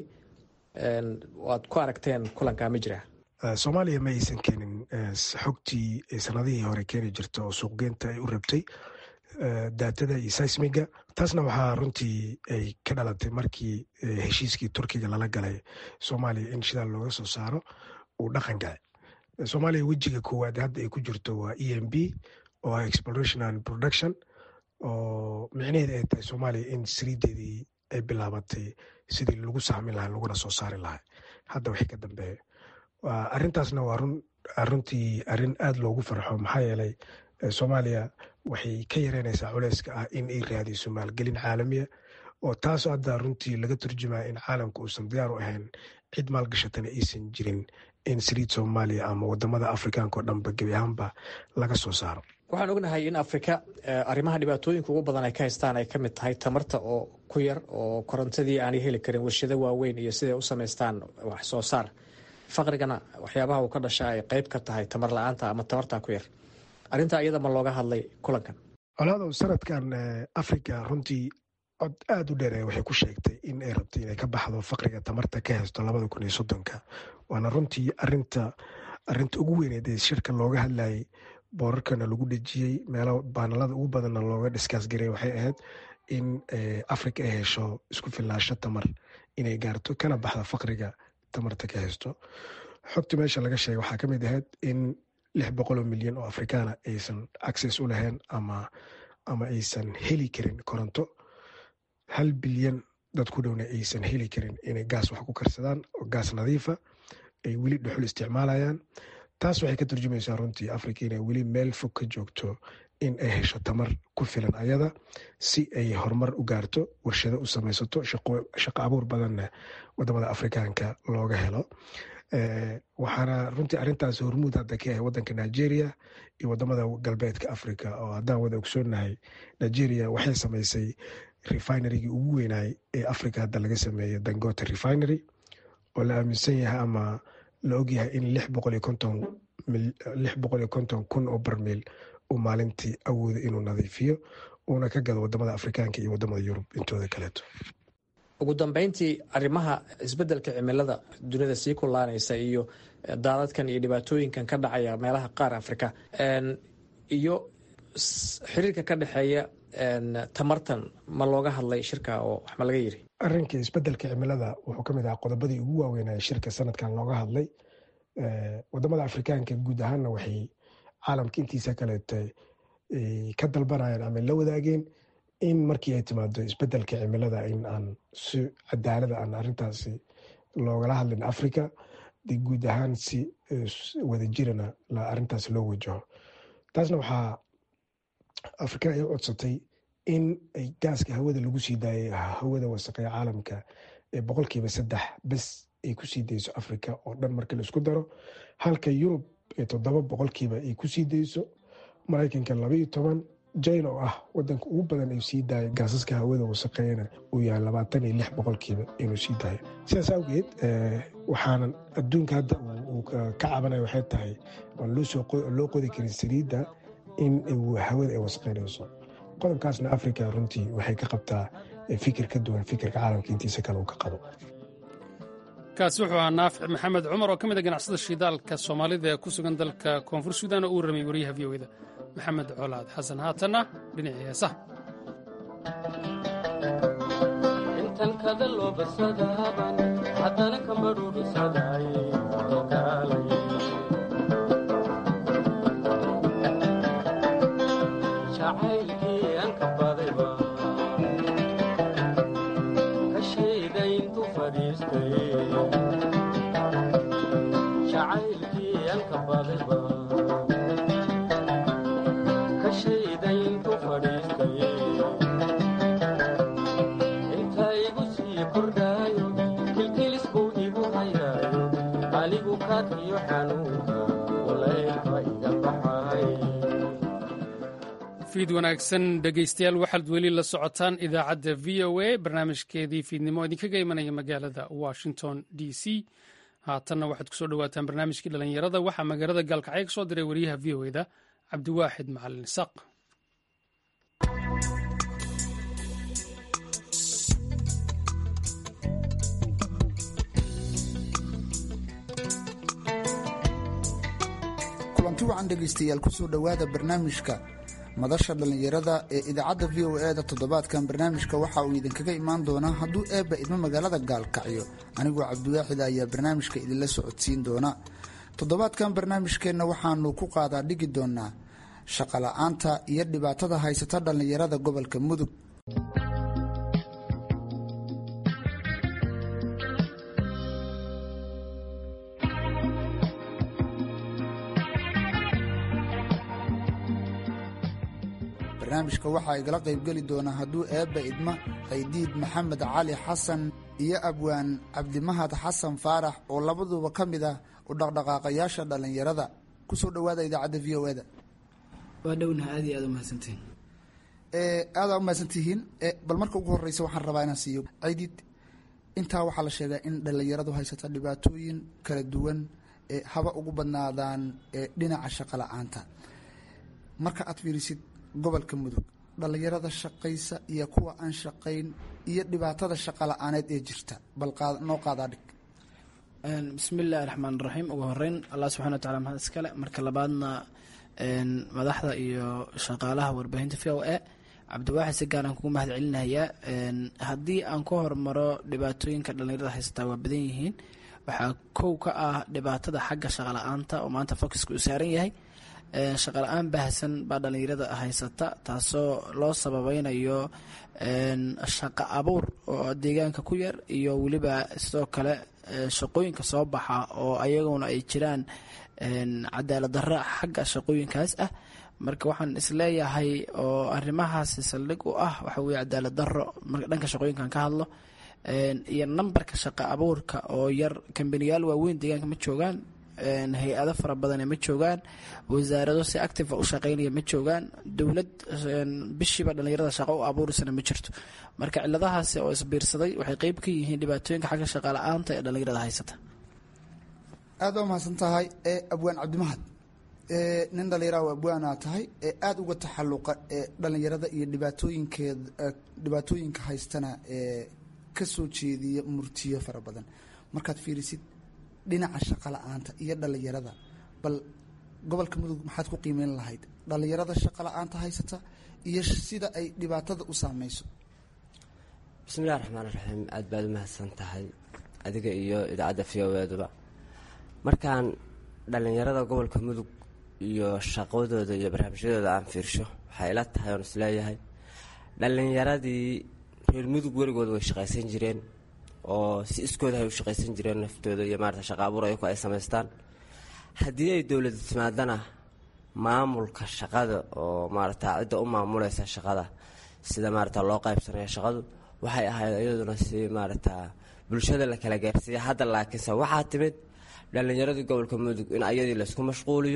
aad ku aragteen kulankaa ma jiraa soomaaliya ma aysan keenin xogtii sanadihii hore keeni jirta oo suuqgeynta ay u rabtay daatada iyo seismiga taasna waxaa runtii ay ka dhalatay markii heshiiskii turkiga lala galay soomaaliya in shidaal looga soo saaro uu dhaqan galay soomaaliya wejiga koowaad hadda ay ku jirto waa e m b oo ah exploration and production oo micnaheeda ay tahay soomaaliya in saliideedii ay bilaabatay sidii lagu sahmin lahaa laguna soo saari lahaa hadda wixii ka dambeeya arrintaasna waa runtii arrin aada loogu farxo maxaa yeelay soomaaliya waxay ka yareynaysaa culeyska ah in ay raadiso maalgelin caalamiya oo taasoo hadda runtii laga turjumaya in caalamka uusan diyaar u ahayn cid maalgashatana aysan jirin in saliid soomaaliya ama wadamada afrikaanka oo dhanba gebi ahaanba laga soo saaro waxaan ognahay in afrika arrimaha dhibaatooyinka ugu badan ay ka haystaan ay ka mid tahay tamarta oo ku yar oo korontadii aanay heli karin warshado waaweyn iyo siday u samaystaan wax soo saar faqrigana waxyaabaha uu ka dhasha ay qeyb ka tahay tamar la-aanta ama tamartaa ku yar arrintaa iyada ma looga hadlay kulankan colaado sanadkan africa runtii cod aada u dheer waxay ku sheegtay in ay rabtay inay ka baxdo faqriga tamarta ka haysto labada kun iyo soddonka waana runtii arinta arinta ugu weyneed ee shirka looga hadlayay boorarkana lagu dhejiyey meelo baanalada ugu badanna looga dhiskaas garay waxay ahayd in africa ay hesho isku filnaasho tamar inay gaarto kana baxda faqriga tamarta ka haysto xogta meesha laga sheegay waxaa ka mid ahayd in lix boqoloo milyan oo afrikaana aysan access u lahayn ama ama aysan heli karin koronto hal bilyan dad ku dhowna aysan heli karin inay gaas wax ku karsadaan oo gaas nadiifa ay weli dhuxul isticmaalayaan taas waxay ka turjumaysaa runtii africa inay weli meel fog ka joogto in ay hesho tamar ku filan ayada si ay horumar u gaarto warshado u samaysato shaqo abuur badanna wadamada afrikaanka looga helo waxaana runtii arintaas hormuud hadda ka yahay wadanka nigeria iyo wadamada galbeedka africa oo haddaan wada ogsoonahay nigeria waxay samaysay refinerygii ugu weynaay ee africa hadda laga sameeyey dangote refinery oo la aaminsan yahay ama la ogyahay in lix boqol iyo konton kun oo barmiil uu maalintii awooda inuu nadiifiyo uuna ka gado wadamada afrikaanka iyo wadamada yurub intooda kaleeto ugu dambeyntii arrimaha isbeddelka cimilada dunida sii kulaanaysa iyo daadadkan iyo dhibaatooyinkan ka dhacaya meelaha qaar afrika iyo xiriirka ka dhexeeya tamartan ma looga hadlay shirka oo wax ma laga yiri arrinka isbeddelka cimilada wuxuu ka mid ahaa qodobadii ugu waaweynaya shirka sanadkan looga hadlay wadamada afrikaanka guud ahaanna waxay caalamka intiisa kaleeta ka dalbanayeen ama la wadaageen in markii ay timaado isbeddelka cimilada in aan si cadaalada aan arrintaasi loogala hadlin africa de guud ahaan si wadajirana arrintaas loo wajaho taasna waxaa afrika ay u codsatay in ay gaaska hawada lagu sii daayay hawada wasaqeya caalamka ee boqolkiiba saddex bes ay ku sii dayso africa oo dhan marka laisku daro halka yurub ee toddoba boqolkiiba ay ku sii dayso maraykanka labaiyo toban jina oo ah wadanka ugu badan ay sii daaya gaasaska hawada wasaqeeyana uu yahay labaatan iyo lix boqolkiiba inuu sii daayo sidaas awgeed waxaanan adduunka hadda uu ka cabanaya waxay tahay aan loo qodi karin saliidda in hawada ay wasaqeynayso qodobkaasna africa runtii waxay ka qabtaa fikir ka duwan fikirka caalamka intiisa kale uu ka qabo kaasi wuxuu ahaa naafic maxamed cumar oo ka mid a ganacsada shidaalka soomaalida ee ku sugan dalka koonfur suudan oo uu ramay wariyaha v o da maxamed colaad xasan haatanna dhinacii heesaha fiid wanaagsan dhegaystayaal waxaad weli la socotaan idaacadda v o a barnaamijkeedii fiidnimo idinkaga imanaya magaalada washington d c haatanna waxaad kusoo dhowaataan barnaamijkii dhallinyarada waxaa magaalada gaalkacyo ka soo diray wariyaha v o eda cabdiwaaxid macalin isaaq kulanti wacan dhegaystayaal kusoo dhowaada barnaamijka madasha dhallinyarada ee idaacadda v o e da toddobaadkan barnaamijka waxa uu idinkaga imaan doonaa hadduu eebba idmo magaalada gaalkacyo anigoo cabdiwaaxid ayaa barnaamijka idinla socodsiin doona toddobaadkan barnaamijkeenna waxaanu ku qaadaa dhigi doonaa shaqola'aanta iyo dhibaatada haysata dhallinyarada gobolka mudug barnaamijka waxaa igala qaybgeli doonaa hadduu eebba idma qaydiid maxamed cali xasan iyo abwaan cabdimahad xasan faarax oo labaduba ka mid ah u dhaqdhaqaaqayaasha dhallinyarada kusoo dhowaada idaacadda v o eda waa dhownaha aad iyo aad umahadsantihiin aadaa umahadsantihiin bal marka ugu horeysa waxaan rabaa inaan siiyo qaydiid intaa waxaa la sheegaa in dhallinyaradu haysata dhibaatooyin kala duwan haba ugu badnaadaan dhinaca shaqo la-aanta marka aad fiirisid gobolka mudug dhallinyarada shaqaysa iyo kuwa aan shaqayn iyo dhibaatada shaqa la-aaneed ee jirta bal noo qaadaa dhig bismi illaahi raxmaan raxiim ugu horeyn allah subxana watacala mahad iskale marka labaadna madaxda iyo shaqaalaha warbaahinta v o e cabdiwaaxid si gaaraan kugu mahad celinayaa haddii aan ku hormaro dhibaatooyinka dhallinyarada haysataa waa badan yihiin waxaa kow ka ah dhibaatada xagga shaqa la-aanta oo maanta focuska uu saaran yahay shaqa la-aan baahsan baa dhallinyarada haysata taasoo loo sababeynayo shaqa abuur oo deegaanka ku yar iyo weliba sidoo kale shaqooyinka soo baxa oo ayaguna ay jiraan cadaalad darro xagga shaqooyinkaas ah marka waxaan isleeyahay oo arrimahaasi saldhig u ah waxa weye cadaalad darro marka dhanka shaqooyinkan ka hadlo iyo nambarka shaqo abuurka oo yar kambaniyaal waaweyn deegaanka ma joogaan hay-ado fara badane ma joogaan wasaarado si active u shaqeynaya ma joogaan dowlad bishiiba dhallinyarada shaqo u abuurisana ma jirto marka ciladahaasi oo isbiirsaday waxay qeyb ka yihiin dhibaatooyinka xagga shaqala-aanta ee dhallinyarada haysata aad baa mahadsan tahay ee abwaan cabdimahad nin dhallinyaraha abwaanaa tahay ee aada uga taxaluqa ee dhallinyarada iyo dhibaatooyinkeed dhibaatooyinka haystana ee ka soo jeediya murtiyo fara badan markaad fiirisid dhinaca shaqa la-aanta iyo dhallinyarada bal gobolka mudug maxaad ku qiimeyn lahayd dhallinyarada shaqa la-aanta haysata iyo sida ay dhibaatada u saameyso bismillahi raxmaan raxiim aad baad u mahadsan tahay adiga iyo idaacadda v o eduba markaan dhallinyarada gobolka mudug iyo shaqadooda iyo barnaamijyadooda aan fiirsho waxay ila tahay oon isleeyahay dhallinyaradii reer mudug weligood way shaqaysan jireen oo si iskooda ay u shaqaysan jireen naftooda iyo maarata shaqa abuur ayaku ay samaystaan haddii ay dowlada timaadana maamulka shaqada oo maarata cidda u maamuleysa shaqada sida maarata loo qaybsanaya shaqadu waxay ahayd iyaduna si maarata bulshada la kala gaarsiiya hadda laakiinse waxaa timid dhallinyaradii gobolka mudug in ayadii laysku mashquuliyo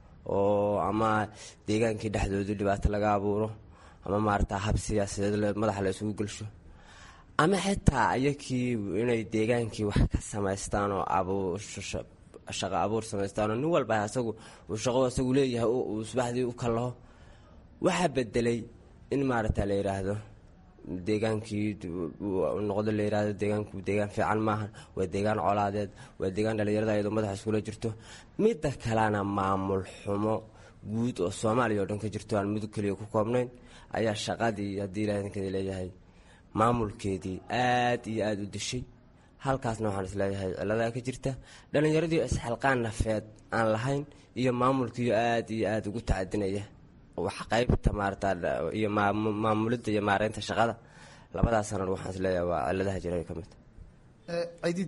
oo ama deegaankii dhexdoodii dhibaato laga abuuro ama maarata hab siyaasadeed madaxa la isugu gelsho ama xitaa ayakii inay deegaankii wax ka samaystaan oo shaqa abuur samaystaan oo nin walba asagu uu shaqo asagu leeyahay uu subaxdii u kallaho waxaa bedelay in maarata la yidhaahdo deegaankii noqdo la yidhaahdo deegaanku deegaan fiican maaha waa deegaan colaadeed waa deegaan dhallinyarada ayadoo madaxa iskula jirto midda kalena maamul xumo guud oo soomaaliya oo dhan ka jirto aan mudug keliya ku koobnayn ayaa shaqadii haddii ilaahnkadi leeyahay maamulkeedii aada iyo aada u dishay halkaasna waxaan isleeyahay ciladaa ka jirta dhallinyaradii isxilqaan nafeed aan lahayn iyo maamulkiiyo aada iyo aada ugu tacadinaya wax qaybta maarata iyo maamulidda iyo maareynta shaqada labadaas sanan waxaan isleeyahay waa ciladaha jira ka mid cidiid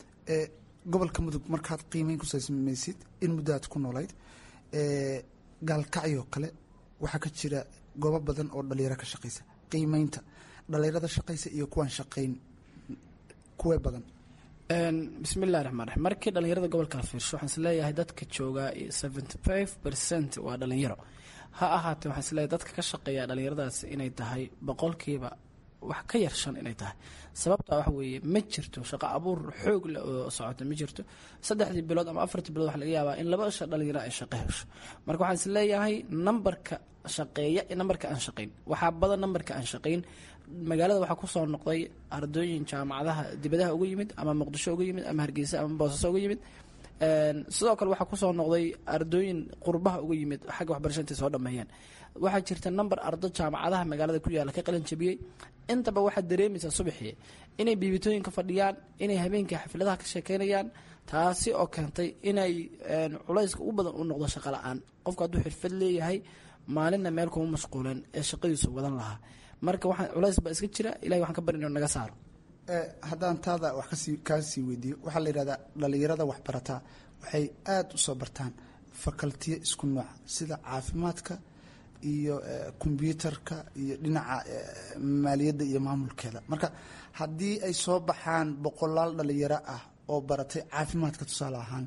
gobolka mudug markaad qiimeyn ku samaysid in muddaad ku noolayd gaalkacyoo kale waxaa ka jira goobo badan oo dhalinyaro ka shaqaysa qiimeynta dhalinyarada shaqaysa iyo kuwaan shaqayn kuwee badan bismillahi raxmaan raxiim markii dhallinyarada gobolka la fiirsho waxaan isleeyahay dadka joogaa seventy five percent waa dhalinyaro ha ahaatee waxaan isleeyahay dadka ka shaqeeya dhallinyaradaasi inay tahay boqolkiiba wax ka yar shan inay tahay sababtaa waxa weeye ma jirto shaqo abuur xoog leh oo socota ma jirto saddexdii bilood ama afartii bilood waxa laga yaabaa in laba sha dhalinyaro ay shaqo hesho marka waxaan isleeyahay nambarka shaqeeya iyo nambarka aan shaqayn waxaa badan nambarka aan shaqayn magaalada waxaa kusoo noqday ardooyin jaamacadaha dibadaha uga yimid ama muqdisho uga yimid ama hargeysa ama boosaaso uga yimid sidoo kale waxaa kusoo noqday ardooyin qurbaha uga yimid xagga waxbarasha intay soo dhameeyeen waxaa jirta number ardo jaamacadaha magaalada ku yaalla ka qalin jabiyey intaba waxaad dareemaysaa subaxii inay biibitooyinka fadhiyaan inay habeenkii xafladaha ka sheekeynayaan taasi oo keentay inay culayska ugu badan u noqdo shaqo la-aan qofku hadduu xirfad leeyahay maalinna meel kuma mashquulan ee shaqadiisu wadan lahaa marka waxaa culays baa iska jira ilahay waxaan ka barin inuu naga saaro haddaan taada wax kasii kaa sii weydiiyo waxaa la yidhahdaa dhallinyarada waxbarataa waxay aada u soo bartaan fakaltiyo isku nooc sida caafimaadka iyo kombyuutarka iyo dhinaca maaliyadda iyo maamulkeeda marka haddii ay soo baxaan boqolaal dhalinyaro ah oo baratay caafimaadka tusaale ahaan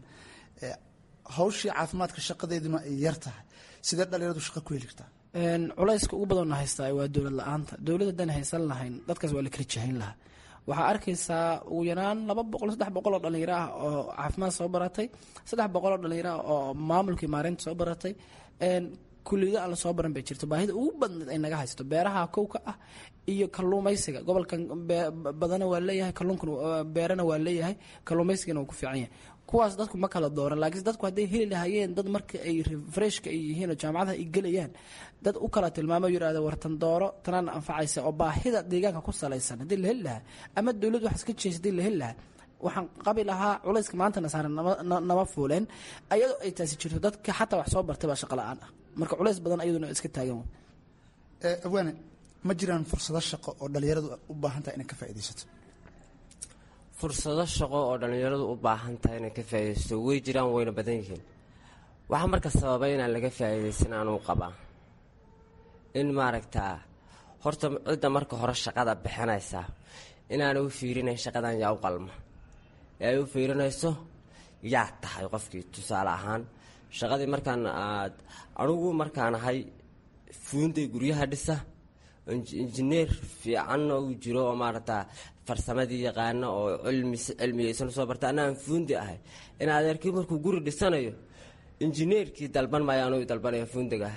hawshii caafimaadka shaqadeeduna ay yar tahay sidee dhalinyaradu shaqo ku heli kartaa culayska ugu badanna haystaa waa dowlad la-aanta dowlad haddaan haysan lahayn dadkaas waa la kala jahayn lahaa waxaa arkaysaa ugu yaraan laba boqol saddex boqol oo dhalinyaro ah oo caafimaad soo baratay saddex boqol oo dhalinyaro ah oo maamulkii maareynta soo baratay kuliyado aan lasoo baran bay jirto baahida ugu badneed ay naga haysato beeraha kowka ah iyo kaluumaysiga gobolkan badana waa leeyahay kaluunkan beerana waa leeyahay kaluumaysigana waa ku fiican yahay kuwaas dadku ma kala dooran laakiin dadku hadday heli lahaayeen dad marka ay refreshka ay yihiin oo jaamacadaha ay gelayaan dad u kala tilmaamo yidhahda wartan dooro tanaan anfacaysa oo baahida deegaanka ku salaysan haddii la heli lahaa ama dowlad wax iska jeesa hadii la heli lahaa waxaan qabi lahaa culayska maantana saaran nama fuuleen ayadoo ay taasi jirto dadka xataa wax soo bartay baa shaqo la-aan ah marka culays badan ayaduna iska taagan abwaane ma jiraan fursado shaqo oo dhalinyaradu u baahan tahay inay ka faaidaysato fursado shaqo oo dhallinyaradu u baahan tahay inay ka faaidaysto way jiraan wayna badan yihiin waxaa marka sababay inaan laga faa'iidaysan anuu qabaa in maaragtaa horta cidda marka hore shaqada bixinaysaa inaana u fiirinayn shaqadan yaa u qalma ee ay u fiirinayso yaa tahay qofkii tusaale ahaan shaqadii markaan aad anugu markaan ahay fuunday guryaha dhisa injineer fiicanna uu jiro oo maaragtaa farsamadii yaqaano oo cilmi cilmiyeysan usoo barta anna aan fuundi ahay in adeerkii markuu guri dhisanayo injineerkii dalban maayo anuu dalbanaya fuundiga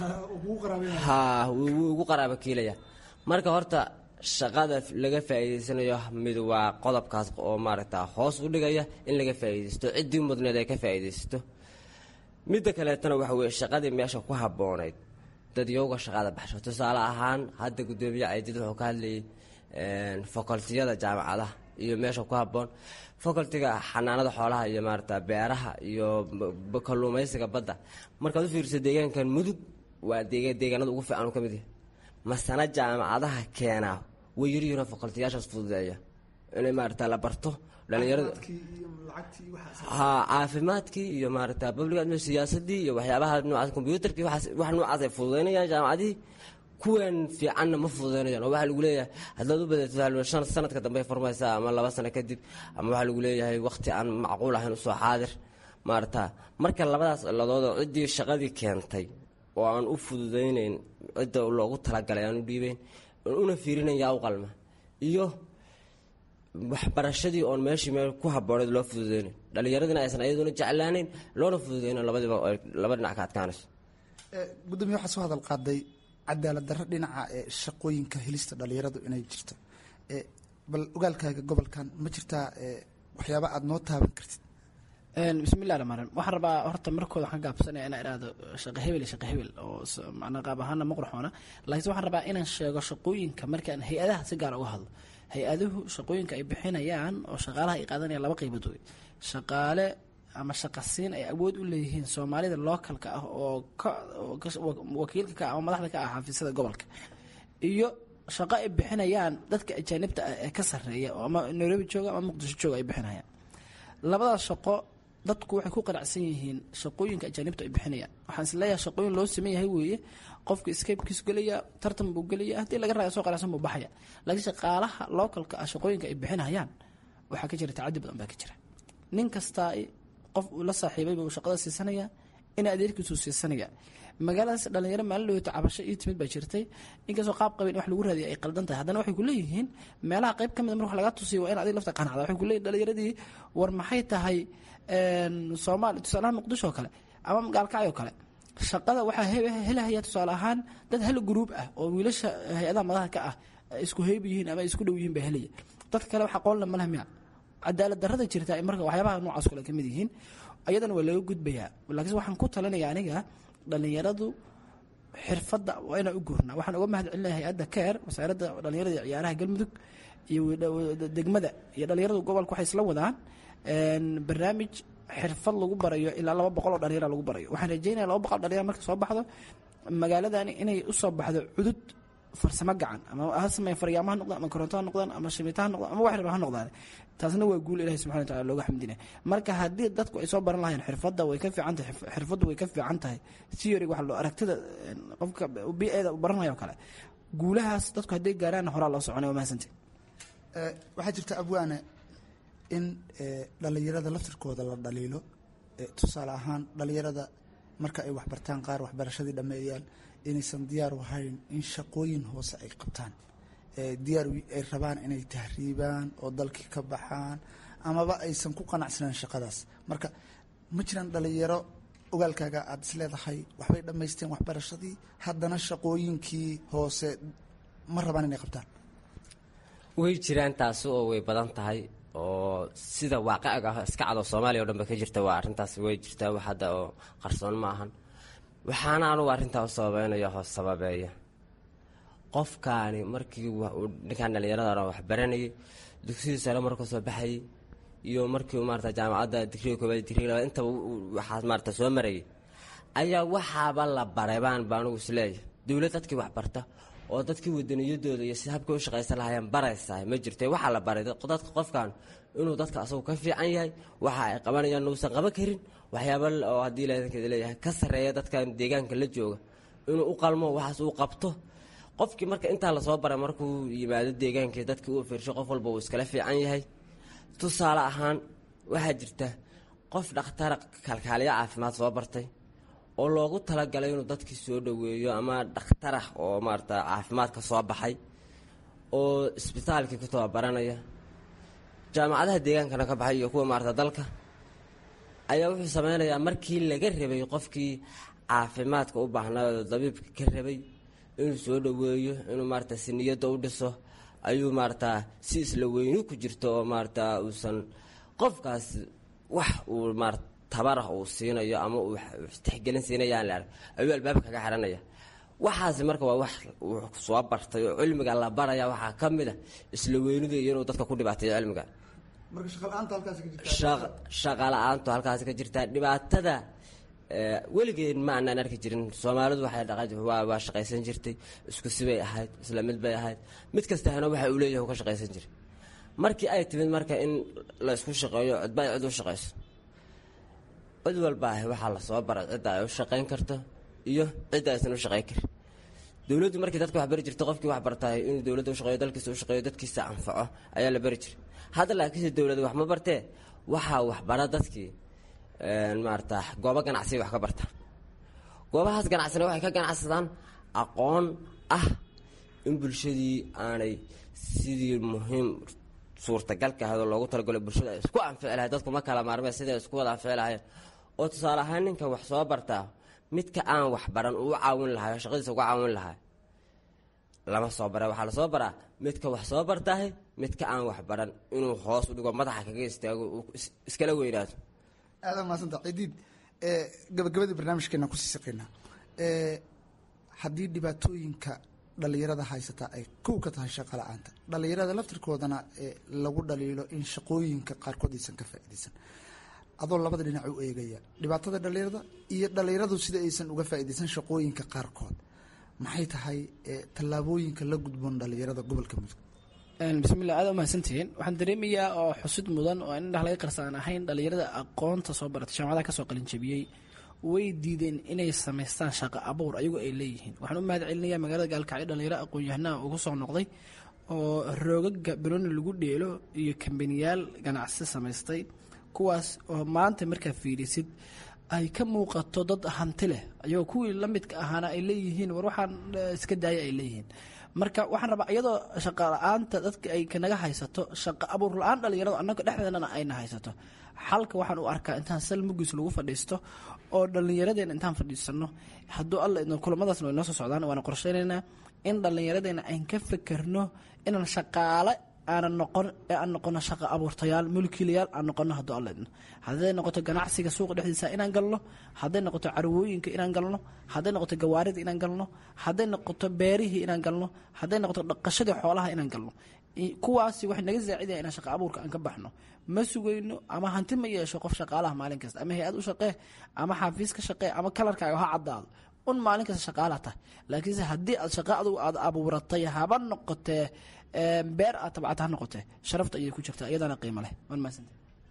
ha wuu ugu qaraaba kiilaya marka horta shaqada laga faa'iidaysanayo mid waa qodobkaas oo maaragtaa hoos u dhigaya in laga faa'iidaysto ciddii mudneed ay ka faa'iidaysto midda kaleetana waxa weye shaqadii meesha ku habboonayd dad yowga shaqada baxsho tusaale ahaan hadda guddoomiye caydid wuxuu ka hadlayay facultiyada jaamacadaha iyo meesha ku habboon facultiga xanaanada xoolaha iyo maarata beeraha iyo kalluumaysiga badda markaad u fiiriso deegaankan mudug waa deegaanada ugu fiican uu ka mid yahay masana jaamacadaha keenaa way yaryihiinoo facultiyaashaas fududeeya inay maarata la barto dhalinyarada ha caafimaadkii iyo maarata public siyaasadii iyo waxyaabaha noocaas combyuutarkii wax noocaas ay fududeynayaan jaamacadihii kuwan fiicanna ma fududeynayaan oo waxaa lagu leeyahay haddaad u badatid shan sanadka dambe ay furmaysaa ama laba sano kadib ama waxaa lagu leeyahay waqti aan macquul ahayn usoo xaadir maarata marka labadaas ciladood oo ciddii shaqadii keentay oo aan u fududeyneyn cidda loogu talagalay aan u dhiibeyn una fiirinayn yaa u qalma iyo waxbarashadii oon meeshii meel ku habooneed loo fududeynayn dhallinyaradina aysan ayaduna jeclaaneyn loona fududeyno labadiiba ay laba dhinac ka adkaanayso gudoomiye waxaa soo hadal qaaday cadaalad darro dhinaca ee shaqooyinka helista dhalinyaradu inay jirto bal ogaalkaaga gobolkan ma jirtaa waxyaaba aada noo taaban kartid bismillahi raxmaan raxiim waxaan rabaa horta markooda waxaan gaabsanaya inaan idhaahdo shaqo hebel iyo shaqo hebel oo macnaa qaab ahaana ma qurxoona laakiinse waxaan rabaa inaan sheego shaqooyinka markaan hay-adaha si gaar uga hadlo hay-aduhu shaqooyinka ay bixinayaan oo shaqaalaha ay qaadanayaan laba qaybood wey shaqaale ama shaqasiin ay awood u leeyihiin soomaalida lookalka ah oo wakiilka ka ah ama madaxda ka ah xafiisyada gobolka iyo shaqo ay bixinayaan dadka ajaanibta ah ee ka sarreeya oo ama nairobi jooga ama muqdisho jooga ay bixinayaan labadaas shaqo dadku waxay ku qanacsan yihiin shaqooyinka ajaanibta ay bixinayaan waxaan isleeyahay shaqooyin loo sameyn yahay weeye qofka scapekiisu gelaya tartan buu gelaya haddii laga raayo soo qanacsan buu baxaya laakiin shaqaalaha localka ah shaqooyinka ay bixinayaan waxaa ka jira tacadi badan baa ka jira nin kastaa qof uu la saaxiibay buu shaqada siisanaya in adeerkiisuu siisanaya magaaladaas dhalinyaro maalin dhaweyto cabasho ii timid baa jirtay inkastoo qaab qabeen wax lagu raadiya ay qaldan tahay haddana waxay ku leeyihiin meelaha qayb ka mid mar wax laga tusiyo waa in adig lafta qanacda waxay ku leeyihin dhalinyaradii war maxay tahay soomaali tusaalaha muqdisho oo kale ama gaalkacyo kale shaqada waxaa helahaya tusaale ahaan dad hal gruub ah oo wiilasha hay-adaha madaxa ka ah isku heyb yihiin ama isku dhow yihiin baa helaya dadka kale waxa qoolna maleh miya cadaalad darrada jirta marka waxyaabaha noocaas kale ka mid yihiin ayadana waa laga gudbayaa laakiinse waxaan ku talinaya aniga dhalinyaradu xirfadda waa inaan u guurnaa waxaan uga mahad celinaya hay-adda keer wasaaradda dhalinyarada iyo ciyaaraha galmudug iyo degmada iyo dhalinyaradu gobolka waxay isla wadaan barnaamij xirfad lagu barayo ilaa laba boqol oo dhalinyara lagu barayo waxaan rajeynaya laba boqol dhalinyara marka soo baxdo magaaladani inay usoo baxdo cudud farsamo gacan ama ha sameeya faryaamo ha noqdaan ama koronto ha noqdaan ama shimiito ha noqdaan ama wax raba ha noqdaan taasna waa guul ilahi subxana wataala looga xamdinaya marka haddii dadku ay soo baran lahayeen xirfadda way ka fiican tahay xirfaddu way ka fiican tahay theory waxa loo aragtida qofka bi-eeda u baranayo o kale guulahaas dadku hadday gaaraan horaa loo soconay waa mahadsantahy waxaa jirta abwaane in dhalinyarada laftirkooda la dhaliilo tusaale ahaan dhalinyarada marka ay waxbartaan qaar waxbarashadii dhameeyaan inaysan diyaar u ahayn in shaqooyin hoose ay qabtaan diyaar ay rabaan inay tahriibaan oo dalkii ka baxaan amaba aysan ku qanacsanaan shaqadaas marka ma jiraan dhalinyaro ogaalkaaga aada is leedahay waxbay dhammaysteen waxbarashadii haddana shaqooyinkii hoose ma rabaan inay qabtaan way jiraan taasi oo way badan tahay oo sida waaqiciga ah iska cado soomaaliya o dhan ba ka jirta waa arrintaas way jirtaa wax hadda oo qarsoon ma ahan waxaana anugu arrintaa u sababeynaya hoos sababeeya qofkaani markii ninkaan dhallinyarada waxbaranayay dugsidii sare markuu soo baxayay iyo markii maarata jaamacadda digriga koobaad digriga labaad intaba waxaas maarata soo marayay ayaa waxaaba la baray baan ba anugu isleeyahay dowlad dadkii waxbarta oo dadkii wadaniyadooda iyo si habkay u shaqaysan lahaayeen baraysaa ma jirta waxaa la baray dadka qofkan inuu dadka asagu ka fiican yahay waxa ay qabanayaan uusan qaban karin waxyaaba oo haddii ladankeeda leeyahay ka sarreeya dadkan deegaanka la jooga inuu u qalmo waxaas uu qabto qofkii marka intaa lasoo baray markuu yimaado deegaankii dadkii uu fiirsho qof walba uu iskala fiican yahay tusaale ahaan waxaa jirta qof dhakhtara kalkaaliyo caafimaad soo bartay oo loogu talagalay inuu dadkii soo dhoweeyo ama dhakhtarah oo maarata caafimaadka soo baxay oo isbitaalkii ku tababaranaya jaamacadaha deegaankana ka baxay iyo kuwa maarata dalka ayaa wuxuu sameynayaa markii laga rabay qofkii caafimaadka u baahnaa oo dabiibka ka rabay inuu soo dhoweeyo inuu maarata si niyadda u dhiso ayuu maarata si isla weyni ku jirto oo maarata uusan qofkaas wax uu maarata tabarah uu siinayo ama uu tixgelin siinayaan la arg ayuu albaabka kaga xiranaya waxaasi marka waa wax uu soo bartay oo cilmiga la baraya waxaa ka mid a isla weynida iyo inuu dadka ku dhibaateeyo cilmiga shaqa la-aantu halkaasi ka jirtaa dhibaatada weligeen ma aanaan arki jirin soomaalidu waxay waa shaqaysan jirtay isku sibay ahayd isla mid bay ahayd mid kastahana waxa uu leeyahay ka shaqaysan jiray markii ay timid marka in la isku shaqeeyo cidba ay cid u shaqayso cid walba ahi waxaa lasoo baray cidda ay u shaqayn karto iyo cidda aysan u shaqayn karin dowladdu markii dadka wax bari jirta qofkii wax bartahay inuu dowladda u shaqeeyo dalkiisa u shaqeeyo dadkiisa anfaco ayaa la bari jiray hadda laakiinse dowladda wax ma bartee waxaa waxbara dadkii maarata goobo ganacsiya wax ka barta goobahaas ganacsina waxay ka ganacsadaan aqoon ah in bulshadii aanay sidii muhiim suurtagalka ahayd oo loogu talagalo bulshada ay isku anfici lahayd dadku ma kala maarmeen siday isku wada anfici lahayen oo tusaale ahaan ninka wax soo bartaa midka aan wax baran uu caawin lahay oo shaqadiisa uga caawin lahaa lama soo bara waxaa lasoo baraa midka wax soo bartahay midka aan wax baran inuu hoos u dhigo madaxa kaga istaago iskala weynaato aada maasanta cidiid gabagabadii barnaamijkeena kusii saqeynaa haddii dhibaatooyinka dhalinyarada haysata ay kow ka tahay shaqa la-aanta dhalinyarada laftirkoodana lagu dhaliilo in shaqooyinka qaarkood aysan ka faaideysan adoo labada dhinac u eegaya dhibaatada dhalinyarada iyo dhalinyaradu sida aysan uga faaideysan shaqooyinka qaarkood maxay tahay tallaabooyinka la gudboon dhalinyarada gobolka mudug bismillah aada umahadsantihiin waxaan dareemayaa oo xusid mudan oo in indhaha laga qarsaan ahayn dhalinyarada aqoonta soo baratay jaamacadaha kasoo qalinjabiyey way diideen inay samaystaan shaqo abuur ayagoo ay leeyihiin waxaan u mahad celinayaa magaalada gaalkacyo dhalinyaro aqoon-yahanaha ugu soo noqday oo roogaga bilooni lagu dheelo iyo kambaniyaal ganacsi samaystay kuwaas oo maanta markaa fiirisid ay ka muuqato dad hanti leh ayagoo kuwii la midka ahaana ay leeyihiin war waxaan iska daaya ay leeyihiin marka waxaan rabaa iyadoo shaqa la-aanta dadka ay kanaga haysato shaqa abuur la-aan dhalinyaradu annaga dhexdeedana ayna haysato xalka waxaan u arkaa intaan sal mugiis lagu fadhiisto oo dhallinyaradeenna intaan fadhiisano hadduu alla idno kulamadaasna way noo soo socdaan waana qorsheynaynaa in dhallinyaradeenna ayn ka fekerno inaan shaqaale aanan noqon ee aan noqono shaqa abuurtayaal mulkiilayaal aan noqono hadduu alla idno hadday noqoto ganacsiga suuqa dhexdiisa inaan galno hadday noqoto carwooyinka inaan galno hadday noqoto gawaarida inaan galno hadday noqoto beerihii inaan galno hadday noqoto dhaqashadii xoolaha inaan galno kuwaasi waxay naga saacidaya inaan shaqa abuurka aan ka baxno ma sugayno ama hanti ma yeesho qof shaqaalaha maalin kasta ama hay-ad u shaqee ama xaafiis ka shaqee ama kalarkaaga ha caddaado un maalin kasta shaqaalaha tahay laakiinse haddii aad shaqa adugu aad abuuratay haba noqotee beer aad tabcata ha noqotee sharafta ayay ku jirtaa iyadana qiimo leh waan mahadsanta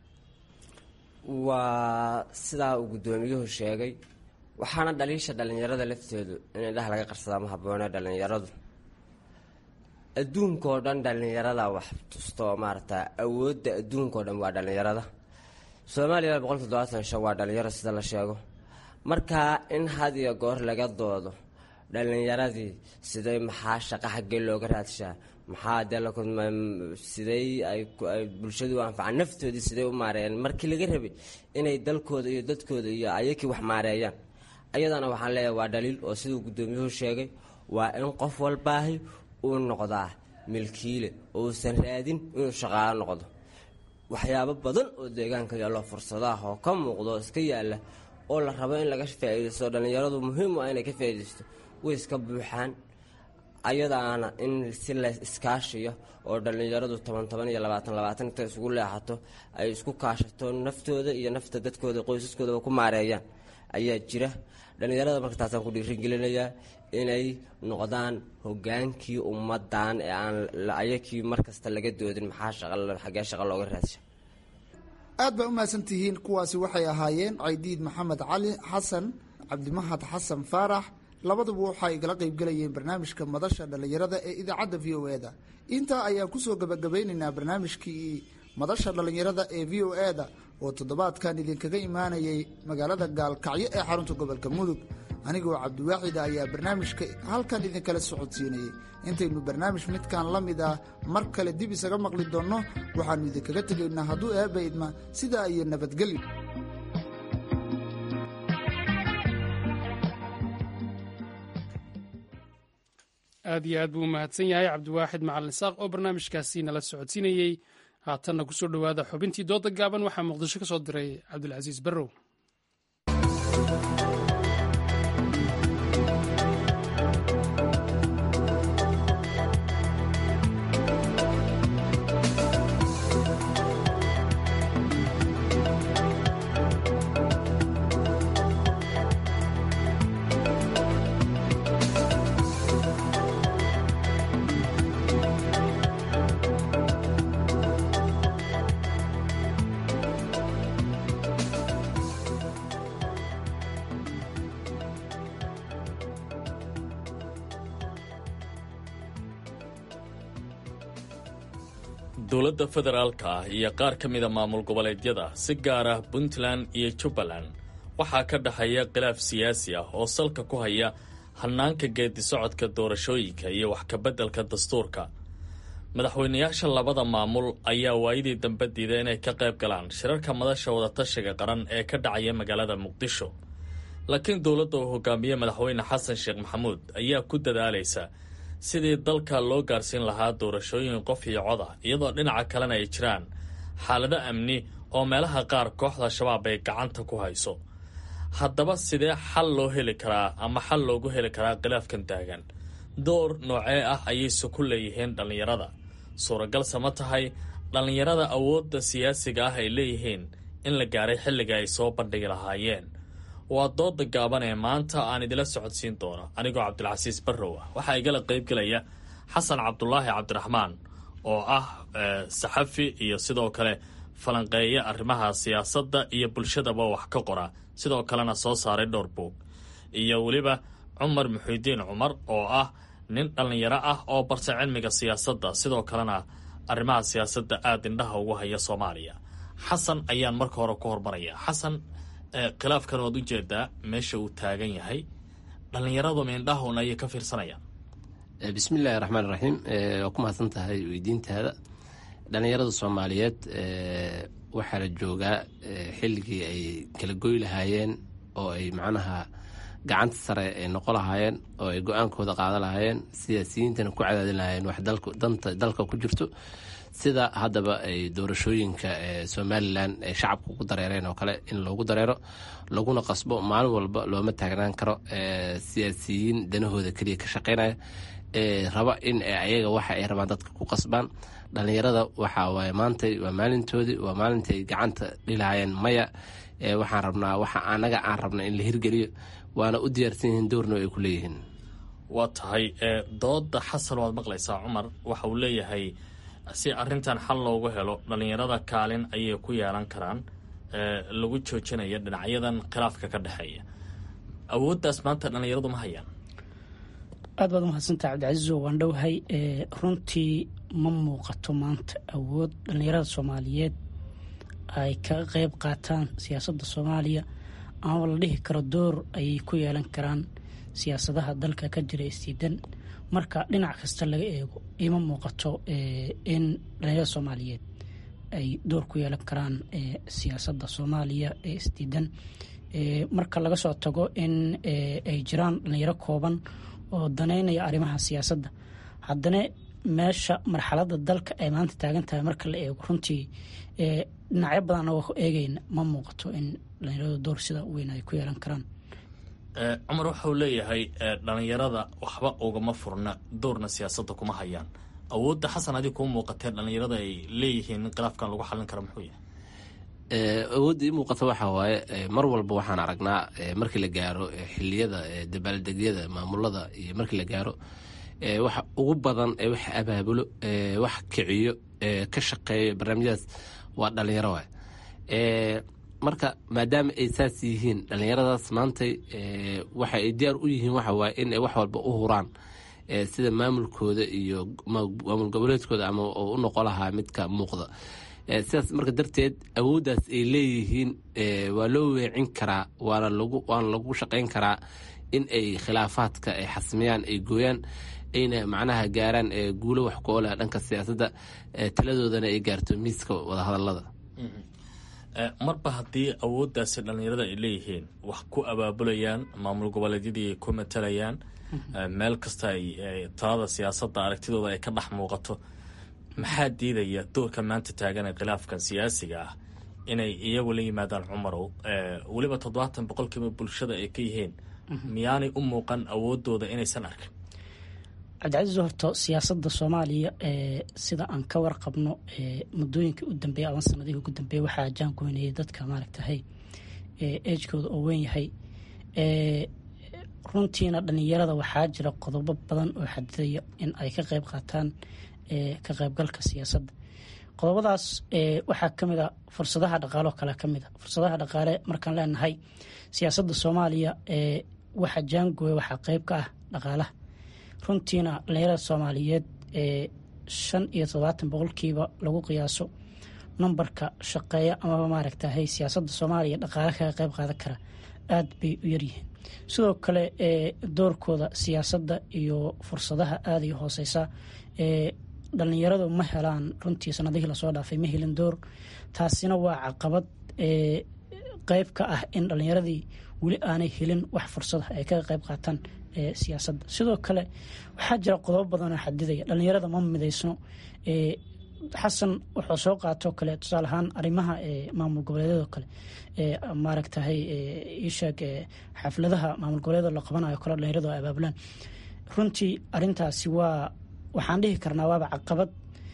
waa sidaa uu guddoomiyuhu sheegay waxaana dhaliisha dhallinyarada lafteedu in indhaha laga qarsadaa ma habboone dhallinyaradu adduunkao dhan dhallinyarada wax tusto maarata awoodda adduunkao dhan waa dhallinyarada soomaaliya boqolki todobaatan shan waa dhalinyaro sida la sheego markaa in had iyo goor laga doodo dhallinyaradii siday maxaa shaqa xaggee looga raadshaa maxaa dee sidey ay bulshadu u anfacaan naftoodii siday u maareeyaan markii laga rabay inay dalkooda iyo dadkooda iyo ayakii wax maareeyaan ayadana waxaan leeyahay waa dhaliil oo siduu guddoomiyuhu sheegay waa in qof walbaahi uu noqdaa milkiile oo uusan raadin inuu shaqaalo noqdo waxyaabo badan oo deegaanka yaallo fursadaah oo ka muuqdo oo iska yaalla oo la rabo in laga faa'iidaysto dhallinyaradu muhiim u ah inay ka faa'iidaysto way iska buuxaan ayadaana in si la iskaashiyo oo dhallinyaradu toban toban iyo labaatan labaatan inta isugu leexato ay isku kaashato naftooda iyo nafta dadkooda qoysaskoodaba ku maareeyaan ayaa jira dhallinyarada marka taasaan ku dhiirigelinayaa inay noqdaan hogaankii ummadan ee aan ayakii markasta laga doodin maxaa xagee shaqa looga raadsha aad baa u mahadsantihiin kuwaasi waxay ahaayeen caydiid maxamed cali xasan cabdimahad xasan faarax labaduba waxay igala qaybgelayeen barnaamijka madasha dhallinyarada ee idaacadda v o e-da intaa ayaan kusoo gabagabeynaynaa barnaamijkii madasha dhallinyarada ee v o e-da oo toddobaadkan idinkaga imaanayay magaalada gaalkacyo ee xarunta gobolka mudug anigoo cabdiwaaxida ayaa barnaamijka halkan idinkala socodsiinayay intaynu barnaamij midkan la mid ah mar kale dib isaga maqli doonno waxaannu idinkaga tegaynaa hadduu eebba idma sidaa iyo nabadgelyo aad iyo aad buu u mahadsan yahay cabdiwaaxid macalin saaq oo barnaamijkaasi nala socodsiinayey haatanna kusoo dhowaada xubintii dooda gaaban waxaa muqdisho ka soo diray cabdulcasiis barrow dowladda federaalka ah iyo qaar ka mida maamul goboleedyada si gaar ah puntland iyo jubbaland waxaa ka dhexeeya khilaaf siyaasi ah oo salka ku haya hannaanka geedi socodka doorashooyinka iyo wax kabeddelka dastuurka madaxweynayaasha labada maamul ayaa waayadii dambe diiday inay ka qayb galaan shirarka madasha wadatashiga qaran ee ka dhacaya magaalada muqdisho laakiin dowladda uu hogaamiye madaxweyne xasan sheekh maxamuud ayaa ku dadaalaysa sidii dalka loo gaarsiin lahaa doorashooyin qof iyo coda iyadoo dhinaca kalena ay jiraan xaalado amni oo meelaha qaar kooxda shabaab ay gacanta ku hayso haddaba sidee xal loo heli karaa ama xal loogu heli karaa khilaafkan taagan door noocee ah ayayse ku leeyihiin dhallinyarada suuragalse ma tahay dhallinyarada awoodda siyaasiga ah ay leeyihiin in la gaaray xilliga ay soo bandhigi lahaayeen waa dooda gaaban ee maanta aan idila socodsiin doono anigoo cabdilcasiis barrow ah waxaa igala qaybgelaya xasan cabdulaahi cabdiraxmaan oo ah saxafi iyo sidoo kale falanqeeya arrimaha siyaasadda iyo bulshadaba wax ka qora sidoo kalena soo saaray dhowr buog iyo weliba cumar muxiidiin cumar oo ah nin dhallinyaro ah oo bartay cilmiga siyaasadda sidoo kalena arrimaha siyaasadda aada indhaha ugu haya soomaaliya xasan ayaan marka hore ku hormaraya xasan khilaafkan waad ujeedaa meesha uu taagan yahay dhallinyaradu meindhahun ayay ka fiirsanayaan bismillahi raxmaan raxiim waa ku mahadsan tahay weydiintaada dhallinyarada soomaaliyeed waxaa la joogaa xilligii ay kala goy lahaayeen oo ay macnaha gacanta sare ay noqo lahaayeen oo ay go-aankooda qaada lahaayeen siyaasiyiintana ku cadaadin lahaayeen wax danta dalka ku jirto sida haddaba ay doorashooyinka somalilan ay shacabka ugu dareereen oo kale in loogu dareero laguna qasbo maalin walba looma taagnaan karo siyaasiyiin danahooda keliya ka shaqeynaya raba in ayaga waxa ay rabaan dadka ku qasbaan dhallinyarada waxa waaye maantay waa maalintoodii waa maalintay gacanta dhilahaayeen maya waxaan rabnaa waxa anaga aan rabna in la hirgeliyo waana u diyaarsan yihiin doorno ay ku leeyihiin waa tahay dooda xasan waad maqlaysaa cumar waxa uu leeyahay si arrintan xal loogu helo dhallinyarada kaalin ayay ku yeelan karaan lagu joojinaya dhinacyadan khilaafka ka dhexeeya awooddaas maanta dhallinyaradu ma hayaan aad baad umahadsantaha cabdicasiiso waan dhowhay runtii ma muuqato maanta awood dhallinyarada soomaaliyeed ay kaga qeyb qaataan siyaasadda soomaaliya ama la dhihi karo door ayay ku yeelan karaan siyaasadaha dalka ka jira isdiidan marka dhinac kasta laga eego ima muuqato in dhallinyarada soomaaliyeed ay door ku yeelan karaan siyaasadda soomaaliya ee isdiidan marka laga soo tago in ay jiraan dhallinyaro kooban oo daneynaya arrimaha siyaasadda haddana meesha marxaladda dalka ay maanta taagan tahay marka la eego runtii dhinacyo badan oo eegeyna ma muuqato in dhallinyaradu door sida weyn ay ku yeelan karaan cumar waxauu leeyahay dhallinyarada waxba ugama furna doorna siyaasadda kuma hayaan awoodda xasan adig kuu muuqatee dhallinyarada ay leeyihiin in khilaafkan lagu xallin karo muxuu yahay awoodda ii muuqata waxa waaye mar walba waxaan aragnaa markii la gaaro xiliyada dabaaldegyada maamulada iyo markii la gaaro waxa ugu badan ee wax abaabulo wax kiciyo ka shaqeeyo barnaamijyadaas waa dhalinyaro waay marka maadaama ay saas yihiin dhalinyaradaas maantay waxa ay diyaar u yihiin waxa waaye in ay wax walba u huraan sida maamulkooda iyo maamul goboleedkooda ama u noqon lahaa midka muuqda sidaas marka darteed awooddaas ay leeyihiin waa loo weecin karaa waana lagu waana lagu shaqayn karaa in ay khilaafaadka ay xasmiyaan ay gooyaan ayna macnaha gaaraan guulo wax ku ooleh dhanka siyaasadda taladoodana ay gaarto miiska wadahadalada marba haddii awooddaasi dhallinyarada ay leeyihiin wax ku abaabulayaan maamul goboleedyadii ay ku matalayaan meel kasta ay talada siyaasadda aragtidooda ay ka dhex muuqato maxaa diidaya doorka maanta taagan ee khilaafkan siyaasiga ah inay iyagu la yimaadaan cumarow weliba toddobaatan boqolkiiba bulshada ay ka yihiin miyaanay u muuqan awoodooda inaysan arkin cabdicasiis horto siyaasadda soomaaliya sida aan ka warqabno muddooyinkii u dambeeya ama sanadihii ugu dambeeya waxaa jaangoynayay dadka maaragtahay ejkooda oo weyn yahay runtiina dhalinyarada waxaa jira qodobo badan oo xadidaya in ay ka qeyb qaataan ka qaybgalka siyaasadda qodobadaas waxaa kamid a fursadaha dhaqaale oo kale kamid a fursadaha dhaqaale markaan leenahay siyaasadda soomaaliya waxa jaangooya waxaa qeyb ka ah dhaqaalaha runtiina dhalinyarada soomaaliyeed shan iyo todobaatan boqolkiiba lagu qiyaaso nambarka shaqeeya amaba maaragtahay siyaasadda soomaaliya dhaqaale kaga qeyb qaadan kara aada bay u yaryihiin sidoo kale doorkooda siyaasadda iyo fursadaha aada iyo hooseysa dhalinyaradu ma helaan runtii sanadihii lasoo dhaafay ma helin door taasina waa caqabad qeyb ka ah in dhalinyaradii weli aanay helin wax fursada ay kaga qeyb qaataan siyaasadda sidoo kale waxaa jira qodobo badanoo xadidaya dhalinyarada ma mideysno xasan wuxuu soo qaatoo kale tusaale ahaan arrimaha maamul goboleedyadoo kale maaragtahay isheeg xafladaha maamul goboleedyada la qabanayo kale dhalinyaradu ay abaabulaan runtii arintaasi waa waxaan dhihi karnaa waaba caqabad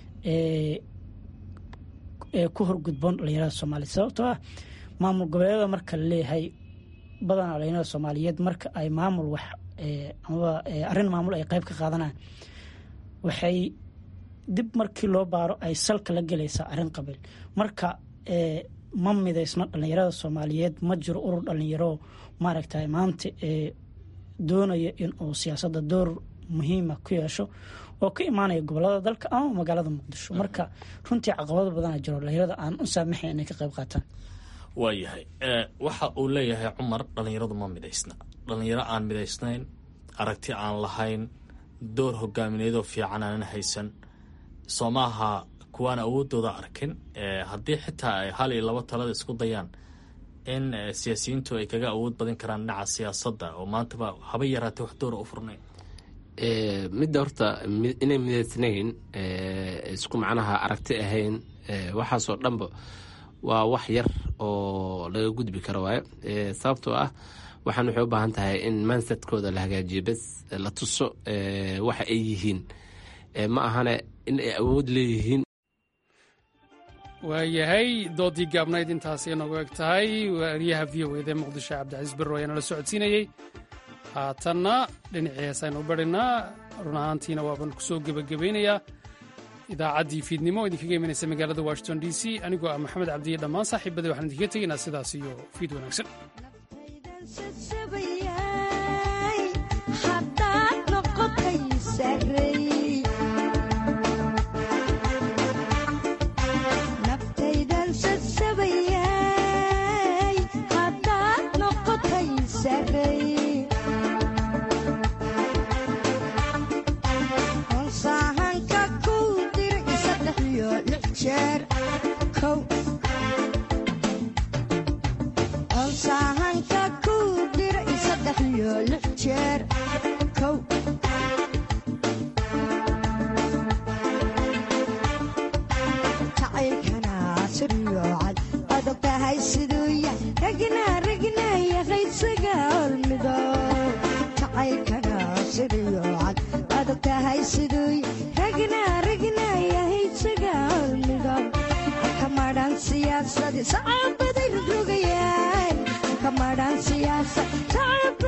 ee ku horgudboon dhalinyarada soomaaliya sababtoo ah maamul goboleedyada marka la leeyahay badanaa dhalinyarada soomaaliyeed marka ay maamul wax amaba arrin maamul ay qeyb ka qaadanaan waxay dib markii loo baaro ay salka la gelaysaa arrin qabiil marka ma midaysno dhalinyarada soomaaliyeed ma jiro urur dhalinyaro maaragtay maanta doonaya inuu siyaasadda door muhiima ku yeesho oo ka imaanaya gobolada dalka ama magaalada muqdisho marka runtii caqabado badana jiro dhalinyarada aan u saamaxayn inay ka qayb qaataan waayahay waxa uu leeyahay cumar dhalinyaradu ma midaysna dhalinyaro aan midaysnayn aragti aan lahayn door hogaamineedoo fiican aanan haysan soo maaha kuwaan awoodooda arkin haddii xitaa ay hal iyo labo talada isku dayaan in siyaasiyiintu ay kaga awood badan karaan dhinaca siyaasadda oo maantaba haba yaraatee wax doora u furnayn midda horta inay midaysnayn isku macnaha aragti ahayn waxaasoo dhanba waa wax yar oo laga gudbi karo waaye sababtoo ah waxaan waxay u baahan tahay in mansadkooda la hagaajiyo bes la tuso waxa ay yihiin ma ahane in ay awood leeyihiin waayahay doodii gaabnayd intaasay noogu eg tahay waariyaha v o eda muqdisho cabdicasiis berro ayaana la socodsiinayey haatanna dhinacii heesaynu barinaa run ahaantiina waaban ku soo gebagabaynayaa idaacaddii fiidnimo oo idinkaga imanaysa magaalada washington d c anigoo ah maxamed cabdiye dhammaan saaxiibadii waxaan idinkaga tegaynaa sidaas iyo fiid wanaagsan ragna ragnaya haysaga olmido kamaadhaan siyaasadi sacabaday rogrogayaan kamadhaan siyaasa